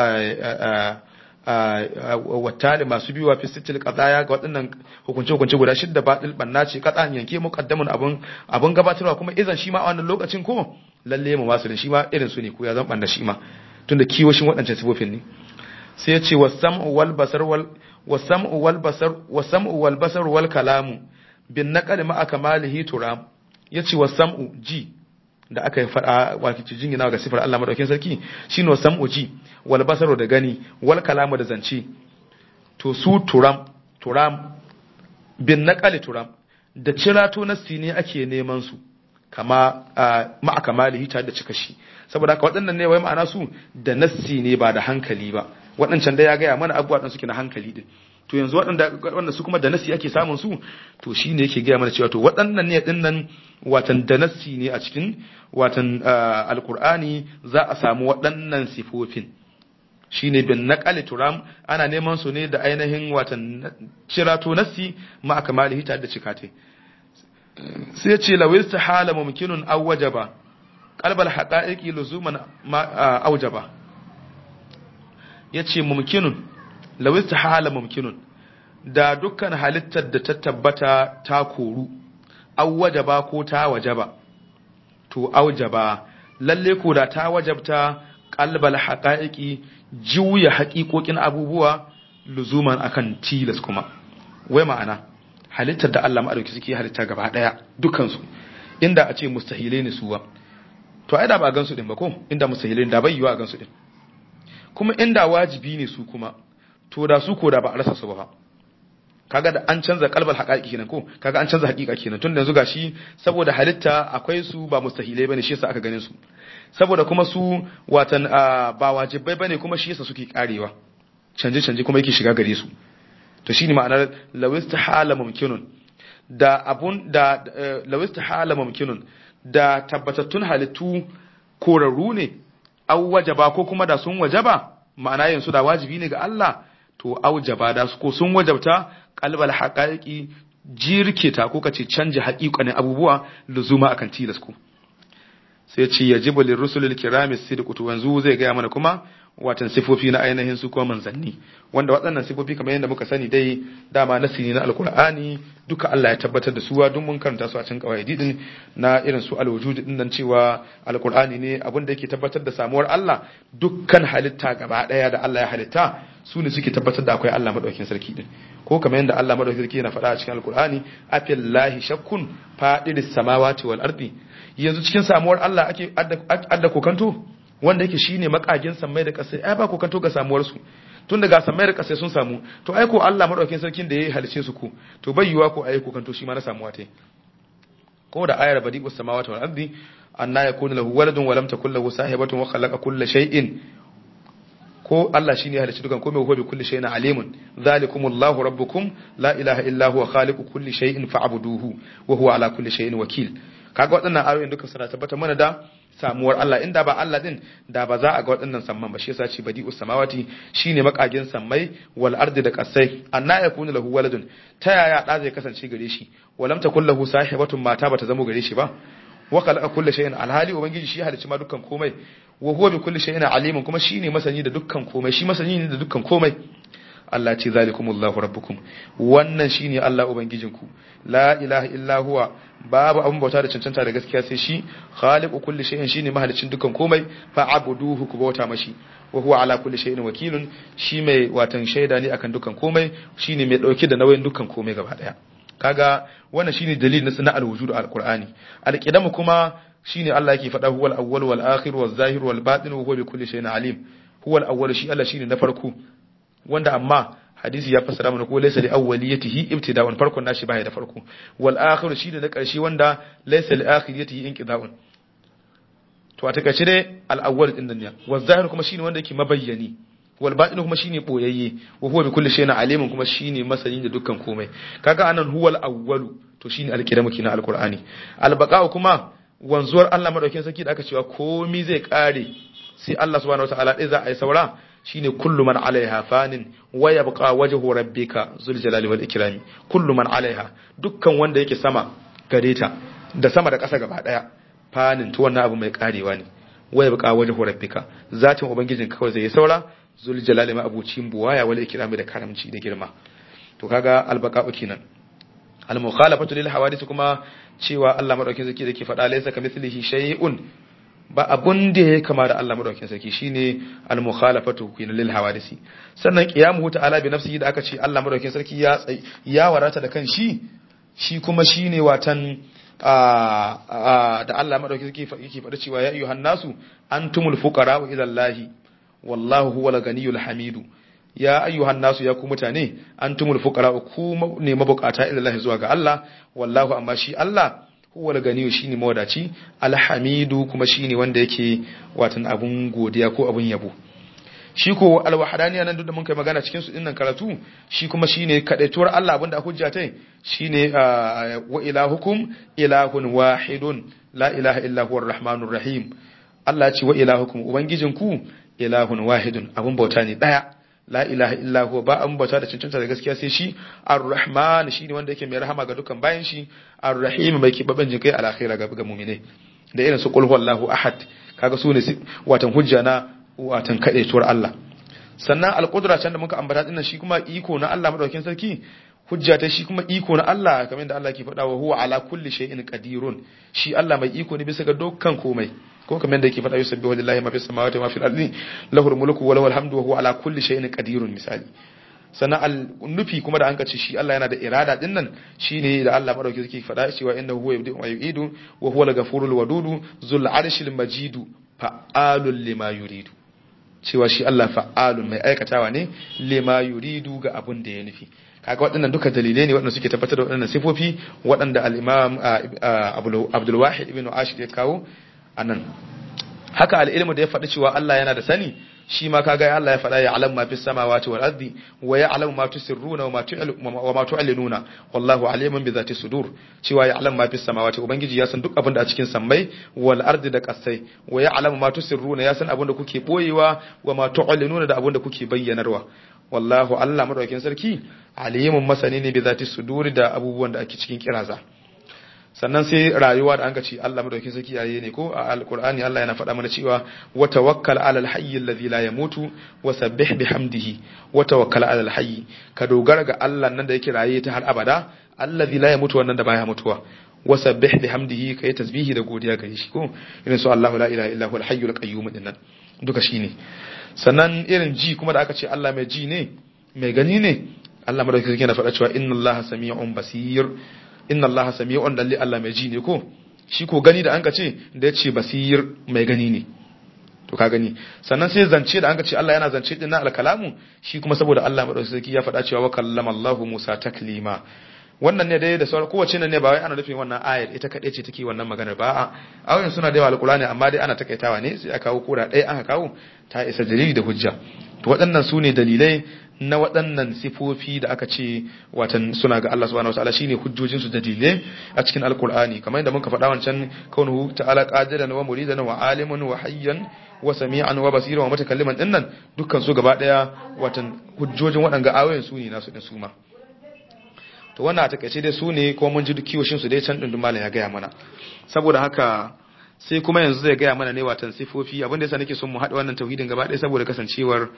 wattali masu biyuwa fi sittil qadaya ga waɗannan hukunce hukunce guda shidda batil banna ce kadan yanke muqaddamun abun abun gabatarwa kuma idan shi ma a wannan lokacin ko lalle mu wasu shi ma irin su ne ko ya zan banna shi ma tunda kiwoshin waɗancan sifofin ne sai ya ce wasam'u wal basar wal wasam'u wal basar wasam'u wal basar wal kalamu bin naqal ma akmalihi turam yace wasam'u ji da aka yi fada wato jingina ga sifar Allah madaukakin sarki shine wasam'u ji wal basaru da gani wal kalamu da zance to su turam turam bin naqal turam da cirato nasti ne ake neman su kama ma'a kamalihi tare da cika shi saboda haka waɗannan ne wai ma'ana su da nassi ne ba da hankali ba waɗancan da ya gaya mana abubuwa ɗan suke na hankali din to yanzu waɗanda su kuma da nassi ake samun su to shi ne yake gaya mana cewa to waɗannan ne ɗin nan watan da nassi ne a cikin watan alkur'ani za a samu waɗannan sifofin shi ne bin naƙali turam ana neman su ne da ainihin watan cirato nassi ma'a kamalihi tare da cikate sai ce lawis ta hala mumkinun aw wajaba qalbal haqa'iqi luzuman ma aujaba yace mumkinun lawis ta hala mumkinun da dukkan halittar da ta tabbata ta koru aw wajaba ko ta wajaba to aujaba lalle ko da ta wajabta qalbal haqa'iqi juya haƙiƙoƙin abubuwa luzuman akan tilas kuma wai ma'ana halittar da Allah maɗauki suke halitta gaba ɗaya dukansu inda a ce mustahilai ne suwa to ai da ba a gansu din ba ko inda mustahilai da bai yiwa a gansu din kuma inda wajibi ne su kuma to da su ko da ba a rasa su ba kaga da an canza kalbal haƙaƙi kenan ko kaga an canza haƙiƙa kenan tun da yanzu gashi saboda halitta akwai su ba mustahilai bane shi yasa aka ganin su saboda kuma su watan ba wajibai bane kuma shi yasa suke karewa canje canje kuma yake shiga gare su to shine ma'anar lawista hala mumkinun da abun da lawista hala mumkinun da tabbatattun halittu korarru ne aw wajaba ko kuma da sun wajaba ma'ana yanzu da wajibi ne ga Allah to aujaba da su ko sun wajabta qalbal haqaiqi jirkita ko kace canja haƙiƙanin abubuwa luzuma akan tilas ku sai ce yajibu lirrusulil kirami sidqu to yanzu zai ga mana kuma watan sifofi na ainihin su kuma manzanni wanda waɗannan sifofi kamar yadda muka sani dai dama nasi ne na alkur'ani duka Allah ya tabbatar da suwa duk mun karanta su a cikin qawaidi din na irin su alwujud din nan cewa alkur'ani ne abin da yake tabbatar da samuwar Allah dukkan halitta gaba daya da Allah ya halitta su ne suke tabbatar da akwai Allah madaukakin sarki din ko kamar yadda Allah madaukakin sarki yana faɗa a cikin alkur'ani afillahi shakkun fadiris samawati wal ardi yanzu cikin samuwar Allah ake adda kokanto wanda yake shine makagin sammai da kasai ai ba kokanto ga samuwar su tun daga sammai da kasai sun samu to ai ko Allah madaukakin sarkin da yayi halice su ku to bai yiwa ko ai kokanto shi ma na samuwa tai ko da ayar badi'us samawati wal ardi anna yakunu lahu waladun wa lam takul lahu sahibatun wa khalaqa kulla shay'in ko Allah shine ya halicci dukan komai huwa bi kulli shay'in alimun zalikumullahu rabbukum la ilaha illa huwa khaliqu kulli shay'in fa'buduhu wa huwa ala kulli shay'in wakil kaga waɗannan ayoyin duka suna tabbatar mana da samuwar Allah inda ba Allah din da ba za a ga waɗannan samman ba shi yasa ce badi'us samawati shine makagin sammai wal ardi da kasai anna yakunu lahu waladun ta yaya da zai kasance gare shi walam takul lahu sahibatun mata bata zamo gare shi ba wa khalaqa kulli shay'in alhali ubangiji shi halicci ma dukkan komai wa huwa bi kulli shay'in alimun kuma shine masani da dukkan komai shi masani ne da dukkan komai Allah ce zalikumullahu rabbukum wannan shine Allah ubangijinku la ilaha illa huwa babu abun bauta da cancanta da gaskiya sai shi khaliqu kulli shay'in shine mahalicin dukkan komai fa abuduhu ku bauta mashi wa huwa ala kulli shay'in wakilun shi mai watan shaida ne akan dukkan komai shine mai dauke da nauyin dukkan komai gaba daya kaga wannan shine dalilin na al-wujud al-qur'ani al-qidamu kuma shine Allah yake faɗa huwal awwal wal akhir wal zahir wal batin wa huwa bi kulli shay'in alim huwal awwal shi Allah shine na farko wanda amma hadisi ya fassara mana ko laysa li awwaliyatihi ibtida'un farkon nashi baya da farko wal akhir shi da na karshe wanda laysa li akhiriyatihi inqida'un to a takaice dai al-awwal din nan ne wa zahir kuma shine wanda yake mabayyani wal batin kuma shine boyayye wa huwa bi kulli shay'in alimun kuma shine masani da dukkan komai kaga anan huwal awwalu to shine al-qiyamu kina al-qur'ani al-baqa'u kuma wanzuwar Allah madaukakin sarki da aka cewa komai zai kare sai Allah subhanahu wataala dai za a yi saura shine kullu man alaiha fanin wa yabqa wajhu rabbika zul jalali wal ikrami kullu man alaiha dukkan wanda yake sama gare ta da sama da ƙasa gaba daya fanin to wannan abu mai karewa ne wa yabqa wajhu rabbika zatin ubangijin kawai zai yi saura zul jalali ma abucin buwaya wal ikrami da karamci da girma to kaga albaqa'u kenan al mukhalafatu lil hawadith kuma cewa Allah madaukakin sarki da ke faɗa laysa kamithlihi shay'un ba abun da ya kama da Allah madaukakin sarki shine al mukhalafatu kin lil hawadisi sannan qiyamuhu ta'ala bi nafsihi da aka ce Allah madaukakin sarki ya ya warata da kanshi shi kuma shine watan da Allah madaukakin sarki yake faɗa cewa ya ayyuhan nasu antumul fuqara ila Allahi wallahu huwal ganiyul hamidu ya ayyuhan nasu ya ku mutane antumul fuqara ku ne mabukata ila Allah zuwa ga Allah wallahu amma shi Allah huwal ganiyu shine mawadaci alhamidu kuma shine wanda yake watan abun godiya ko abun yabo shi ko alwahdaniya nan duk da mun kai magana cikin su dinnan karatu shi kuma shine kadaituwar Allah abinda hujja tai shine wa ilahukum ilahun wahidun la ilaha illa huwar rahmanur rahim Allah ya ce wa ilahukum ubangijinku ilahun wahidun abun bauta ne daya la ilaha illa huwa ba an bauta da cancanta da gaskiya sai shi ar-rahman shine wanda yake mai rahama ga dukkan bayan shi ar-rahim mai kibaban jinkai al-akhirah ga ga mu'mine da irin su qul huwallahu ahad kaga su ne watan hujja na watan kadaituwar Allah sannan al-qudra can da muka ambata dinnan shi kuma iko na Allah madaukakin sarki hujja ta shi kuma iko na Allah kamar yadda Allah ke faɗa wa huwa ala kulli shay'in qadirun shi Allah mai iko ne bisa ga dukkan komai ko kamar yadda yake faɗa yusabbihu lillahi ma fis samawati wa ma fil ardi lahul mulku wa lahul hamdu wa huwa ala kulli shay'in qadirun misali sannan al nufi kuma da an kace shi Allah yana da irada din nan shine da Allah madauki yake faɗa cewa innahu huwa yabdi'u wa yu'idu wa huwa al-ghafurul wadudu zul arshil majidu fa'alul lima yuridu cewa shi Allah fa'alun mai aikatawa ne lima yuridu ga abun da ya nufi kaga waɗannan duka dalilai ne waɗanda suke tabbatar da waɗannan sifofi waɗanda al-imam Abdul Wahid ibn Ashir ya kawo anan haka al-ilmu da ya faɗi cewa Allah yana da sani shi ma kaga Allah ya faɗa ya alam ma fis samawati wal ardi wa ya alam ma tusirruna wa ma tu'linuna wallahu alimun bi zati sudur cewa ya alam ma fis samawati ubangiji ya san duk abin da a cikin sammai wal ardi da kasai wa ya alam ma tusirruna ya san abin da kuke boyewa wa ma tu'linuna da abin da kuke bayyanarwa wallahu Allah madaukakin sarki alimun masani ne bi zati sudur da abubuwan da ake cikin kiraza sannan sai rayuwa da an ka ce Allah madaukakin sarki yayi ne ko a alqur'ani Allah yana faɗa mana cewa wa tawakkal ala alhayy alladhi la yamutu wa sabbih bihamdihi wa tawakkal ala alhayy ka dogara ga Allah nan da yake raye ta har abada alladhi la yamutu wannan da baya mutuwa wa sabbih bihamdihi kai tasbihi da godiya ga shi ko irin su Allahu la ilaha illa huwal hayyul qayyum dinnan duka shine sannan irin ji kuma da aka ce Allah mai ji ne mai gani ne Allah madaukakin sarki yana faɗa cewa inna Allaha sami'un basir inna allaha sami'un dalli Allah mai ji ne ko shi ko gani da anka ce da yace basir mai gani ne to ka gani sannan sai zance da anka ce Allah yana zance din na alkalamu shi kuma saboda Allah madaukakin sarki ya faɗa cewa wa kallama Allahu Musa taklima wannan ne dai da sauran kowace nan ne ba wai ana nufin wannan ayar ita kaɗai ce take wannan maganar ba a ayoyin suna da yawa alkurani amma dai ana takaitawa ne sai a kawo kura ɗaya aka kawo ta isa dalili da hujja to waɗannan su ne dalilai na waɗannan sifofi da aka ce watan suna ga Allah subhanahu wataala shine hujjojin su dalilai a cikin alkur'ani kamar yadda muka faɗa wancan kaunuhu ta'ala qadiran wa muridan wa alimun wa hayyan wa sami'an wa basiran wa mutakalliman dinnan dukkan su gaba daya watan hujjojin waɗanga ayoyin su ne nasu din su ma to wannan a takaice dai su ne kuma mun ji duk kiwoshin su dai can dindin malam ya gaya mana saboda haka sai kuma yanzu zai gaya mana ne watan sifofi abin da yasa nake son mu haɗa wannan tauhidin gaba ɗaya saboda kasancewar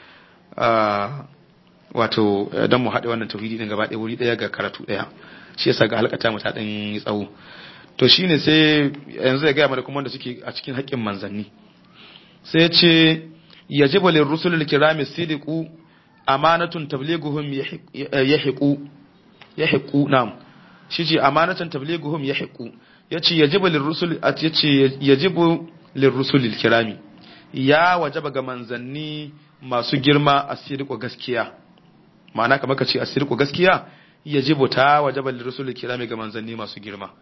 wato dan mu haɗa wannan tauhidi din gaba ɗaya wuri ɗaya ga karatu ɗaya shi yasa ga halkata mu ta ɗan yi tsawo to shine sai yanzu zai gaya mana kuma wanda suke a cikin haƙƙin manzanni sai ya ce yajibu lirrusulil kirami sidiqu amanatun tablighuhum yahiqu yahiqu nam shi ce amanatan tablighuhum yahiqu yace yajibu lirrusul yace yajibu lirrusulil kirami ya wajaba ga manzanni masu girma asiriku gaskiya ma'ana kamar ka ce asiriku gaskiya yajibu ta wajaba lirrusulil kirami ga manzanni masu girma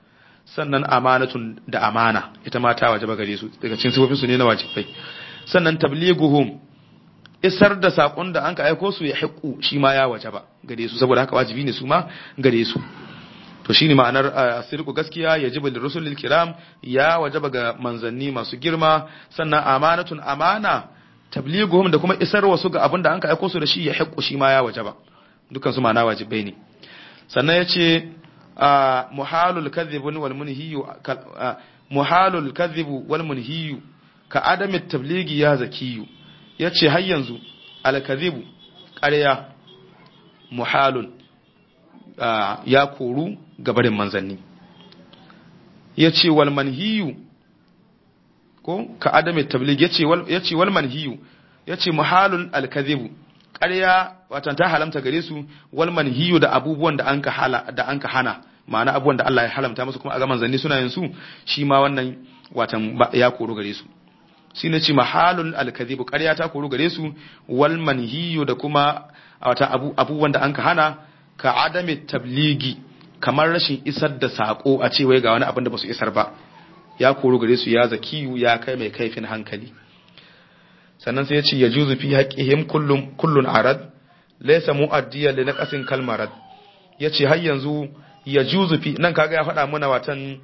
sannan amanatun da amana ita ma ta wajaba gare su daga cikin sifofin su ne na wajibai sannan tablighuhum isar da sakon da an ka aiko su ya haƙu shi ma ya wajaba gare su saboda haka wajibi ne su ma gare su to shine ma'anar asirku gaskiya yajibu lirrusulil kiram ya wajaba ga manzanni masu girma sannan amanatun amana tablighuhum da kuma isar wasu ga abin da an ka aiko su da shi ya haƙu shi ma ya wajaba dukan su ma'ana wajibai ne sannan yace muhalul kadhib wal munhiyu muhalul kadhib wal munhiyu ka adami tablighi ya zakiyu yace har yanzu al kadhibu ƙarya muhalun ya koru gabarin manzanni ya ce wal manhiyu ko ka adame tablig ya ce wal manhiyu ya ce muhalun alkazibu ƙarya watan ta halamta gare su wal manhiyu da abubuwan da an ka hana ma'ana abubuwan da Allah ya halamta musu kuma a ga manzanni suna yin su shi ma wannan watan ya koru gare su shi ne ce mahalul alkazibu ƙarya ta koru gare su wal manhiyu da kuma wata abubuwan da an ka hana ka adame tabligi kamar rashin isar da sako a ce wai ga wani abin da ba su isar ba ya koru gare su ya zakiyu ya kai mai kaifin hankali sannan sai ya ce ya juzu fi haƙihim kullun kullun arad laysa mu'addiyan li naqasin kalmarad yace har yanzu ya juzu fi nan kaga ya faɗa mana watan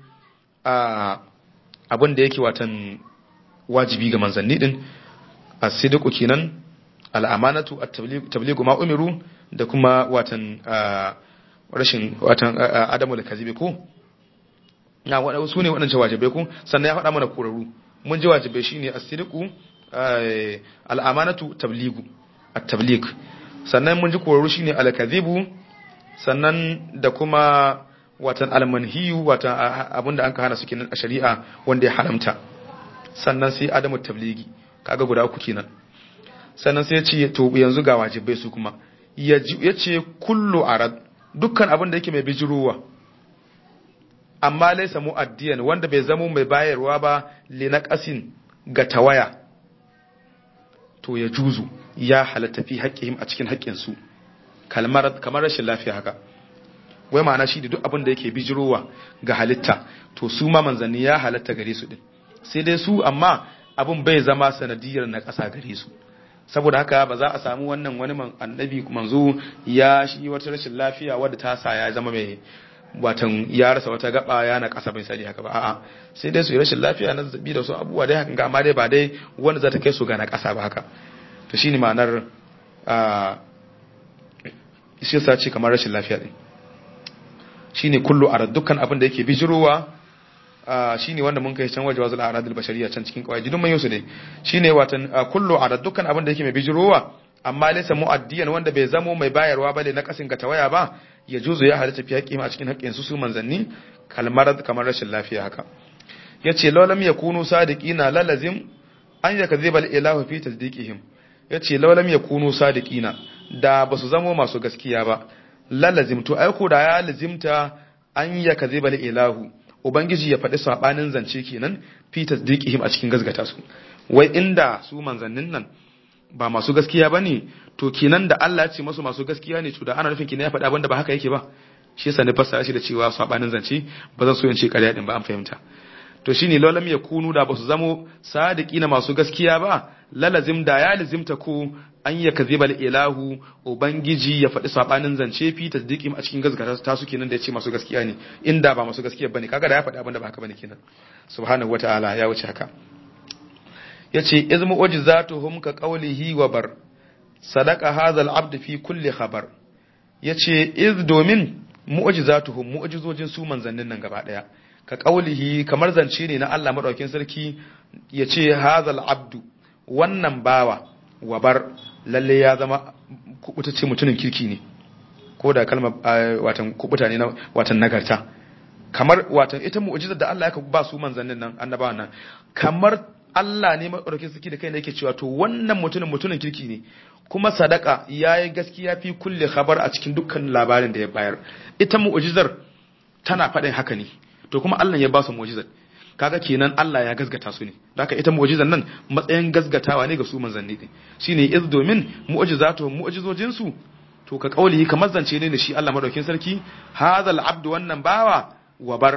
abin da yake watan wajibi ga manzanni din as-sidqu kenan al-amanatu at-tabligu ma umiru da kuma watan rashin watan adamu da kazibe ko na waɗanda su ne waɗancan wajibai ko sannan ya faɗa mana korarru mun ji wajibai shine as-sidqu al-amanatu tabligu at-tablig sannan mun ji korarru shine al-kazibu sannan da kuma watan al-manhiyu watan abinda an ka hana su kenan a shari'a wanda ya haramta sannan sai adamu tabligi kaga guda uku kenan sannan sai ya ce to yanzu ga wajibai su kuma ya ce kullu arad dukkan abin da yake mai bijirowa amma laisa mu'addiyan wanda bai zamo mai bayarwa ba li naqasin ga tawaya to ya juzu ya halatta fi haƙƙihim a cikin haƙƙin su kalmar kamar rashin lafiya haka wai ma'ana shi da duk abin da yake bijirowa ga halitta to su ma manzanni ya halatta gare su din sai dai su amma abin bai zama sanadiyar na ƙasa gare su saboda haka ba za a samu wannan wani annabi manzo ya shi wata rashin lafiya wadda ta sa ya zama mai watan ya rasa wata gaba ya na kasa bai sani haka ba a'a sai dai su yi rashin lafiya na zazzabi da su abubuwa dai hakan ga amma dai ba dai wanda za ta kai su ga na kasa ba haka to shine ma'anar a shi yasa ce kamar rashin lafiya din shine kullu arad dukkan abin da yake bijirowa shine wanda mun kai can waje wazul aradul bashariya can cikin kawai duk mun yusu ne shine watan kullu arad dukkan abin da yake mai bijirowa amma laysa muaddiyan wanda bai zamo mai bayarwa bane na kasin ga tawaya ba ya juzu ya halatta fi haƙƙi a cikin haƙƙin su su manzanni kalmar kamar rashin lafiya haka yace law yakunu sadiqina lalazim an yakziba al-ilahu fi tasdiqihim yace law lam yakunu sadiqina da basu zamo masu gaskiya ba lalazim to aiko da ya lazimta an yakziba al-ilahu ubangiji ya faɗi sabanin zance kenan fi tasdiqihim a cikin gazgata su wai inda su manzannin nan ba masu gaskiya ba ne to kenan da Allah ce masu masu gaskiya ne to da ana nufin kenan ya faɗa abinda ba haka yake ba shi yasa ne fassara shi da cewa sabanin zance ba zan so in ce ƙarya din ba an fahimta to shine lalam ya kunu da ba su zamo sadiqina masu gaskiya ba lalazim da ya lazimta ko an ya kaziba ilahu ubangiji ya faɗi sabanin zance fi tasdiqim a cikin gaskata ta su kenan da ya ce masu gaskiya ne inda ba masu gaskiya bane kaga da ya faɗi abinda ba haka bane kenan subhanahu wataala ya wuce haka yace iz mu'jizatuhum ka qawlihi wa bar sadaqa hadha al-abd fi kulli khabar yace iz domin mu'jizatuhum mu'jizojin su manzannin nan gaba daya ka qawlihi kamar zance ne na Allah madaukakin sarki yace hadha al-abd wannan bawa wa bar lalle ya zama kubutace mutumin kirki ne ko da kalmar watan kubuta ne na watan nagarta kamar watan ita mu'jizar da Allah ya ba su manzannin nan annabawan nan kamar Allah ne maɗaukin suke da kai ne yake cewa to wannan mutumin mutumin kirki ne kuma sadaka ya yi gaskiya fi kulle khabar a cikin dukkan labarin da ya bayar ita mu'ujizar tana faɗin haka ne to kuma Allah ya ba su mu'ujizar kaga kenan Allah ya gasgata su ne haka ita mu'ujizar nan matsayin gasgatawa ne ga su manzanni ne shine iz domin mu'ujizatu mu'ujizojin su to ka kaulihi kamar zance ne da shi Allah madaukin sarki hadal abdu wannan bawa wabar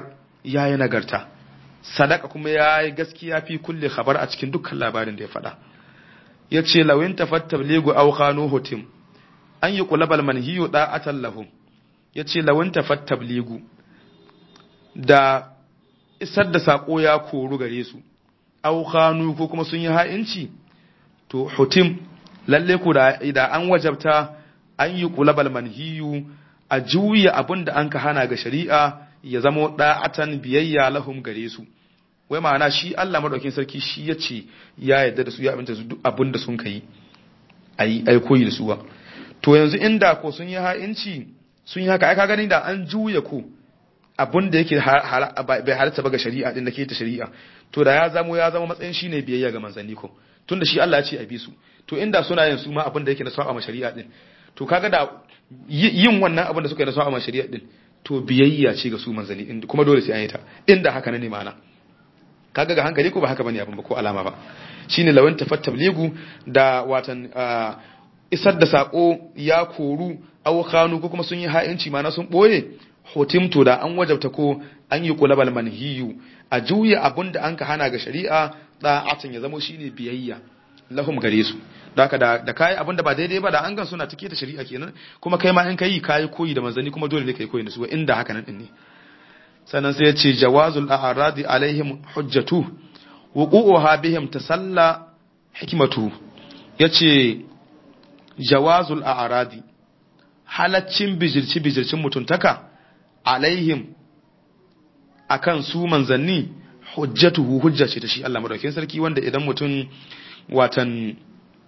yayi nagarta sadaka kuma yayi gaskiya fi kulli khabar a cikin dukkan labarin da ya faɗa yace lawin tafattab ligu aw khanu hutim an yi kulabal manhiyu da'atan lahum yace lawin tafattab ligu da isar da sako ya koru gare su aw khanu ko kuma sun yi ha'inci to hutim lalle ku da an wajabta an yi kulabal manhiyu a juya abin da an ka hana ga shari'a ya zama da'atan biyayya lahum gare su wai ma'ana shi Allah madaukakin sarki shi ya ce ya yarda da su ya aminta su duk abin da sun kai ayi ai koyi da su ba to yanzu inda ko sun yi ha'inci sun yi haka ai ka gani da an juya ko abin da yake bai halatta ba ga shari'a din da ke ta shari'a to da ya zamo ya zama matsayin shine biyayya ga manzanni ko tunda shi Allah ya ce a bi su to inda suna yin su ma abin da yake na sa'a ma shari'a din to kaga da yin wannan abin da suka yi na sa'a ma shari'a din to biyayya ce ga su manzanni din kuma dole sai an yi ta inda haka ne ma'ana kaga ga hankali ko ba haka bane abin ba ko alama ba shine lawan tafattabligu da watan isar da sako ya koru aw khanu ko kuma sun yi ha'inci ma'ana sun boye hotimto da an wajabta ko an yi kulabal manhiyu a juya abin da an ka hana ga shari'a da'atan ya zamo shine biyayya lahum gare su haka da da kai abin da ba daidai ba da an gan suna take ta shari'a kenan kuma kai ma in kai kai koyi da manzanni kuma dole ne kai koyi da su inda haka nan din ne sannan sai ya ce jawazul a'radi alaihim hujjatu wuqu'uha bihim tasalla hikmatu yace jawazul a'radi halaccin bijirci bijircin mutuntaka alaihim akan su manzanni hujjatuhu hujja ce ta shi Allah madaukakin sarki wanda idan mutum watan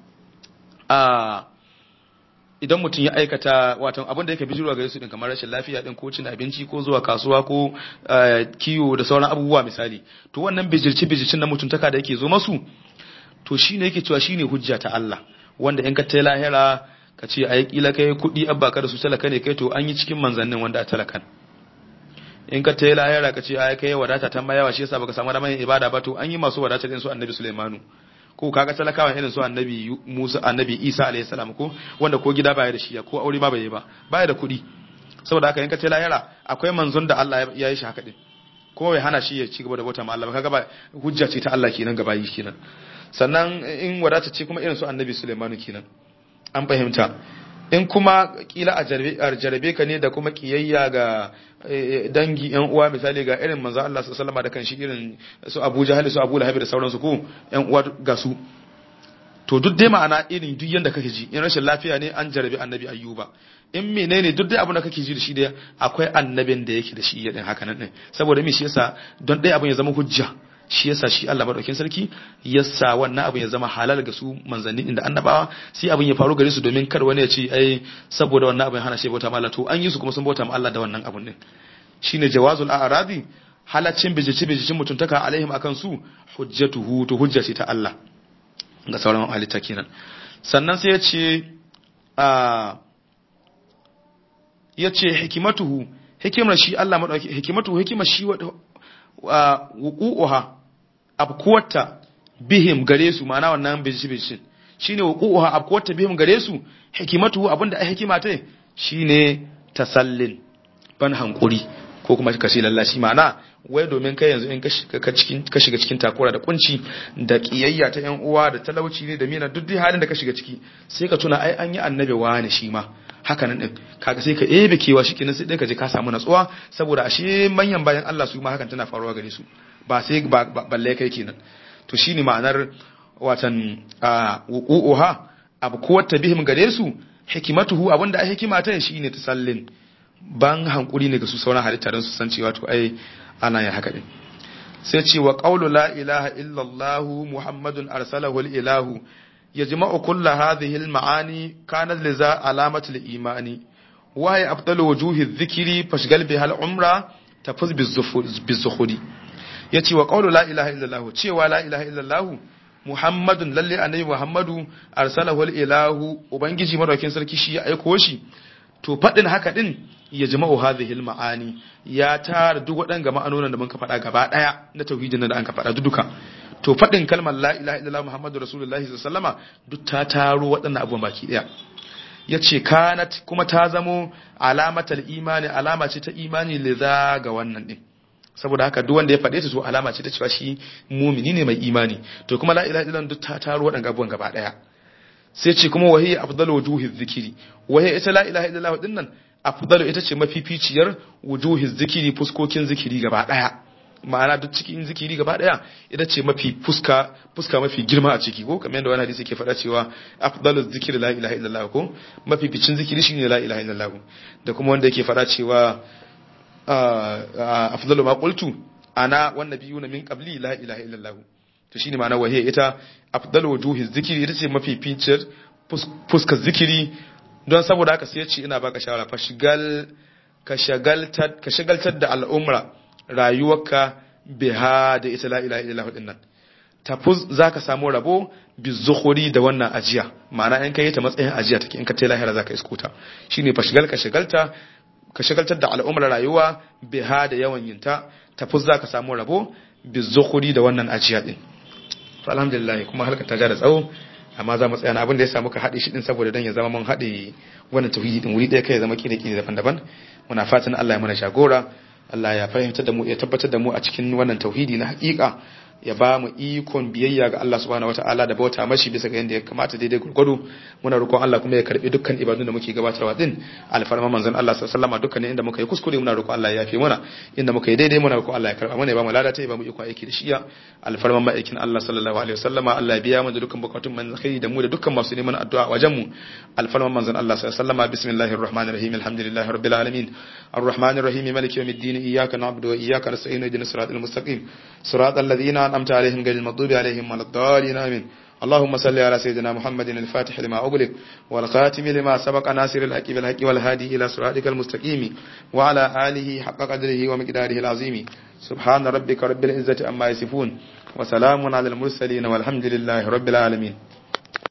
a idan mutum ya aikata watan abin da yake bijirwa gare su din kamar rashin lafiya din ko cin abinci ko zuwa kasuwa ko kiwo da sauran abubuwa misali to wannan bijirci bijircin na mutuntaka da yake zo masu to shine yake cewa shine hujja ta Allah wanda in ka tai lahira ka ce ai kila kai kudi abba ka da su talaka ne kai to an yi cikin manzannin wanda a talakan in ka tai lahira ka ce ai kai wadata ta mayawa shi yasa baka samu damar ibada ba to an yi masu wadata din su annabi Sulaimanu ko kaga talakawan irin su annabi Musa annabi Isa alayhi salam ko wanda ko gida baya da shi ko aure ma bai ba baya da kuɗi saboda haka in ka ce lahira akwai manzon da Allah ya yi shi haka din ko bai hana shi ya ci gaba da bauta ma Allah kaga ba hujja ce ta Allah kenan gaba yi kenan sannan in wadata ce kuma irin su annabi Sulaiman kenan an fahimta in kuma kila a jarabe ka ne da kuma kiyayya ga dangi yan uwa misali ga irin manzo Allah sallallahu alaihi da kanshi irin su Abu Jahal su Abu Lahab da sauransu ko yan uwa ga su to duk dai ma'ana irin duk yanda kake ji in rashin lafiya ne an jarabe annabi Ayyuba in menene duk dai abin da kake ji da shi dai akwai annabin da yake da shi ya din haka nan din saboda me shi yasa don dai abin ya zama hujja shi yasa shi Allah madaukakin sarki yasa wannan abin ya zama halal ga su manzanni inda annabawa sai abin ya faru gare su domin kar wani ya ce ai saboda wannan abin hana shi bauta ma Allah to an yi su kuma sun bauta ma Allah da wannan abin din shine jawazul a'radi halaccin bijici bijicin mutuntaka alaihim akan su hujjatuhu to hujja ce ta Allah ga sauran halitta kenan sannan sai ya ce a ya ce hikimatuhu hikimar shi Allah madauki hikimatuhu hikimar shi wuqu'uha abkuwata bihim gare su ma'ana wannan bijici bijicin shine wuqu'uha abkuwata bihim gare su hikimatuhu abinda ai hikima ta shine tasallin ban hankuri ko kuma ka ce lallashi ma'ana wai domin kai yanzu in ka shiga cikin takura da kunci da kiyayya ta yan uwa da talauci ne da mina duk dai halin da ka shiga ciki sai ka tuna ai an yi annabi wani shi ma haka nan din kaga sai ka ebe kewa shi kenan sai dai ka je ka samu natsuwa saboda ashe manyan bayan Allah su ma hakan tana faruwa gare su ba sai balle kai kenan to shine ma'anar watan wuqu'uha abu ko wata bihim gare su hikimatuhu abinda ai hikima ta shine tasallin ban hankuri ne ga su sauran halitta don su san cewa to ai ana yin haka din sai ce wa qawlu la ilaha illa allah muhammadun arsalahu al ilahu yajma'u kull hadhihi al ma'ani kanat liza alamatu al imani wa hiya afdalu wujuhi dhikri fashgal biha al umra tafuz bizukhuri yace wa qawlu la ilaha illa allah cewa la ilaha illa allah muhammadun lalle annabi muhammadu arsalahu al ilahu ubangiji madaukin sarki shi ya aiko shi to faɗin haka ɗin ya jama'u hadhihi ma'ani ya tara duk waɗanga ma'anonin da muka faɗa gaba ɗaya na tauhidin da an ka faɗa duka to faɗin kalmar la ilaha illallah muhammadu rasulullahi sallallahu duk ta taro waɗannan abubuwan baki ɗaya yace kanat kuma ta zamo alamatal imani alama ce ta imani liza ga wannan ɗin saboda haka duk wanda ya faɗe ta to alama ce ta cewa shi mumini ne mai imani to kuma la ilaha illallah duk ta taro waɗannan abubuwan gaba ɗaya sai ce kuma wahiya afdalu wujuhi zikiri wahiya ita la ilaha illallah din nan afdalu ita ce mafificiyar wujuhi zikiri fuskokin zikiri gaba ɗaya ma'ana duk cikin zikiri gaba ɗaya ita ce mafi fuska fuska mafi girma a ciki ko kamar yadda wani hadisi ke faɗa cewa afdalu zikiri la ilaha illallah ko mafificin zikiri shine la ilaha illallah da kuma wanda yake faɗa cewa afdalu ma qultu ana wan nabiyuna min qabli la ilaha illallah to shine ma'ana wahiya ita afdalu wujuhi zikiri ita ce mafi fincir fuskar zikiri don saboda haka sai ya ce ina baka shawara fa shigal ka shagaltar ka shagaltar da al'umra rayuwarka biha da ita la ilaha illallah din nan tafuz zaka samu rabo bi zukhuri da wannan ajiya ma'ana in kai ta matsayin ajiya take in ka tai lahira zaka iskuta shine fa shigal ka shagalta ka shagaltar da al'ummar rayuwa biha da yawan yinta tafi za ka samu rabo bi zukhuri da wannan ajiya din to alhamdulillah kuma halka ta ja da tsawo amma za mu tsaya na abin da ya samu ka haɗe shi din saboda dan ya zama mun haɗe wannan tauhidi din wuri ɗaya kai ya zama kire kire daban-daban muna fatan Allah ya mana jagora Allah ya fahimtar da mu ya tabbatar da mu a cikin wannan tauhidi na haƙiƙa ya ba mu ikon biyayya ga Allah subhanahu wataala da bauta mashi bisa ga yadda ya kamata daidai gurgudu muna roƙon Allah kuma ya karbi dukkan ibadun da muke gabatarwa din alfarma manzon Allah sallallahu alaihi wasallam dukkan inda muka yi kuskure muna roƙon Allah ya yafe mana inda muka yi daidai muna roƙon Allah ya karba mana ya ba mu ladata ya ba mu ikon aiki da shiya alfarma ma'aikin Allah sallallahu alaihi wasallama Allah ya biya mu da dukkan bukatun man alkhairi da mu da dukkan masu neman addu'a wajen mu alfarma manzon Allah sallallahu alaihi wasallama bismillahir rahmanir rahim alhamdulillahi rabbil alamin arrahmanir rahim maliki yawmiddin iyyaka na'budu wa iyyaka nasta'in ihdinas siratal mustaqim siratal ladzina أنعمت عليهم غير المغضوب عليهم ولا الضالين آمين اللهم صل على سيدنا محمد الفاتح لما أغلق والخاتم لما سبق ناصر الحق بالحق والهادي إلى صراطك المستقيم وعلى آله حق قدره ومقداره العظيم سبحان ربك رب العزة أما يصفون وسلام على المرسلين والحمد لله رب العالمين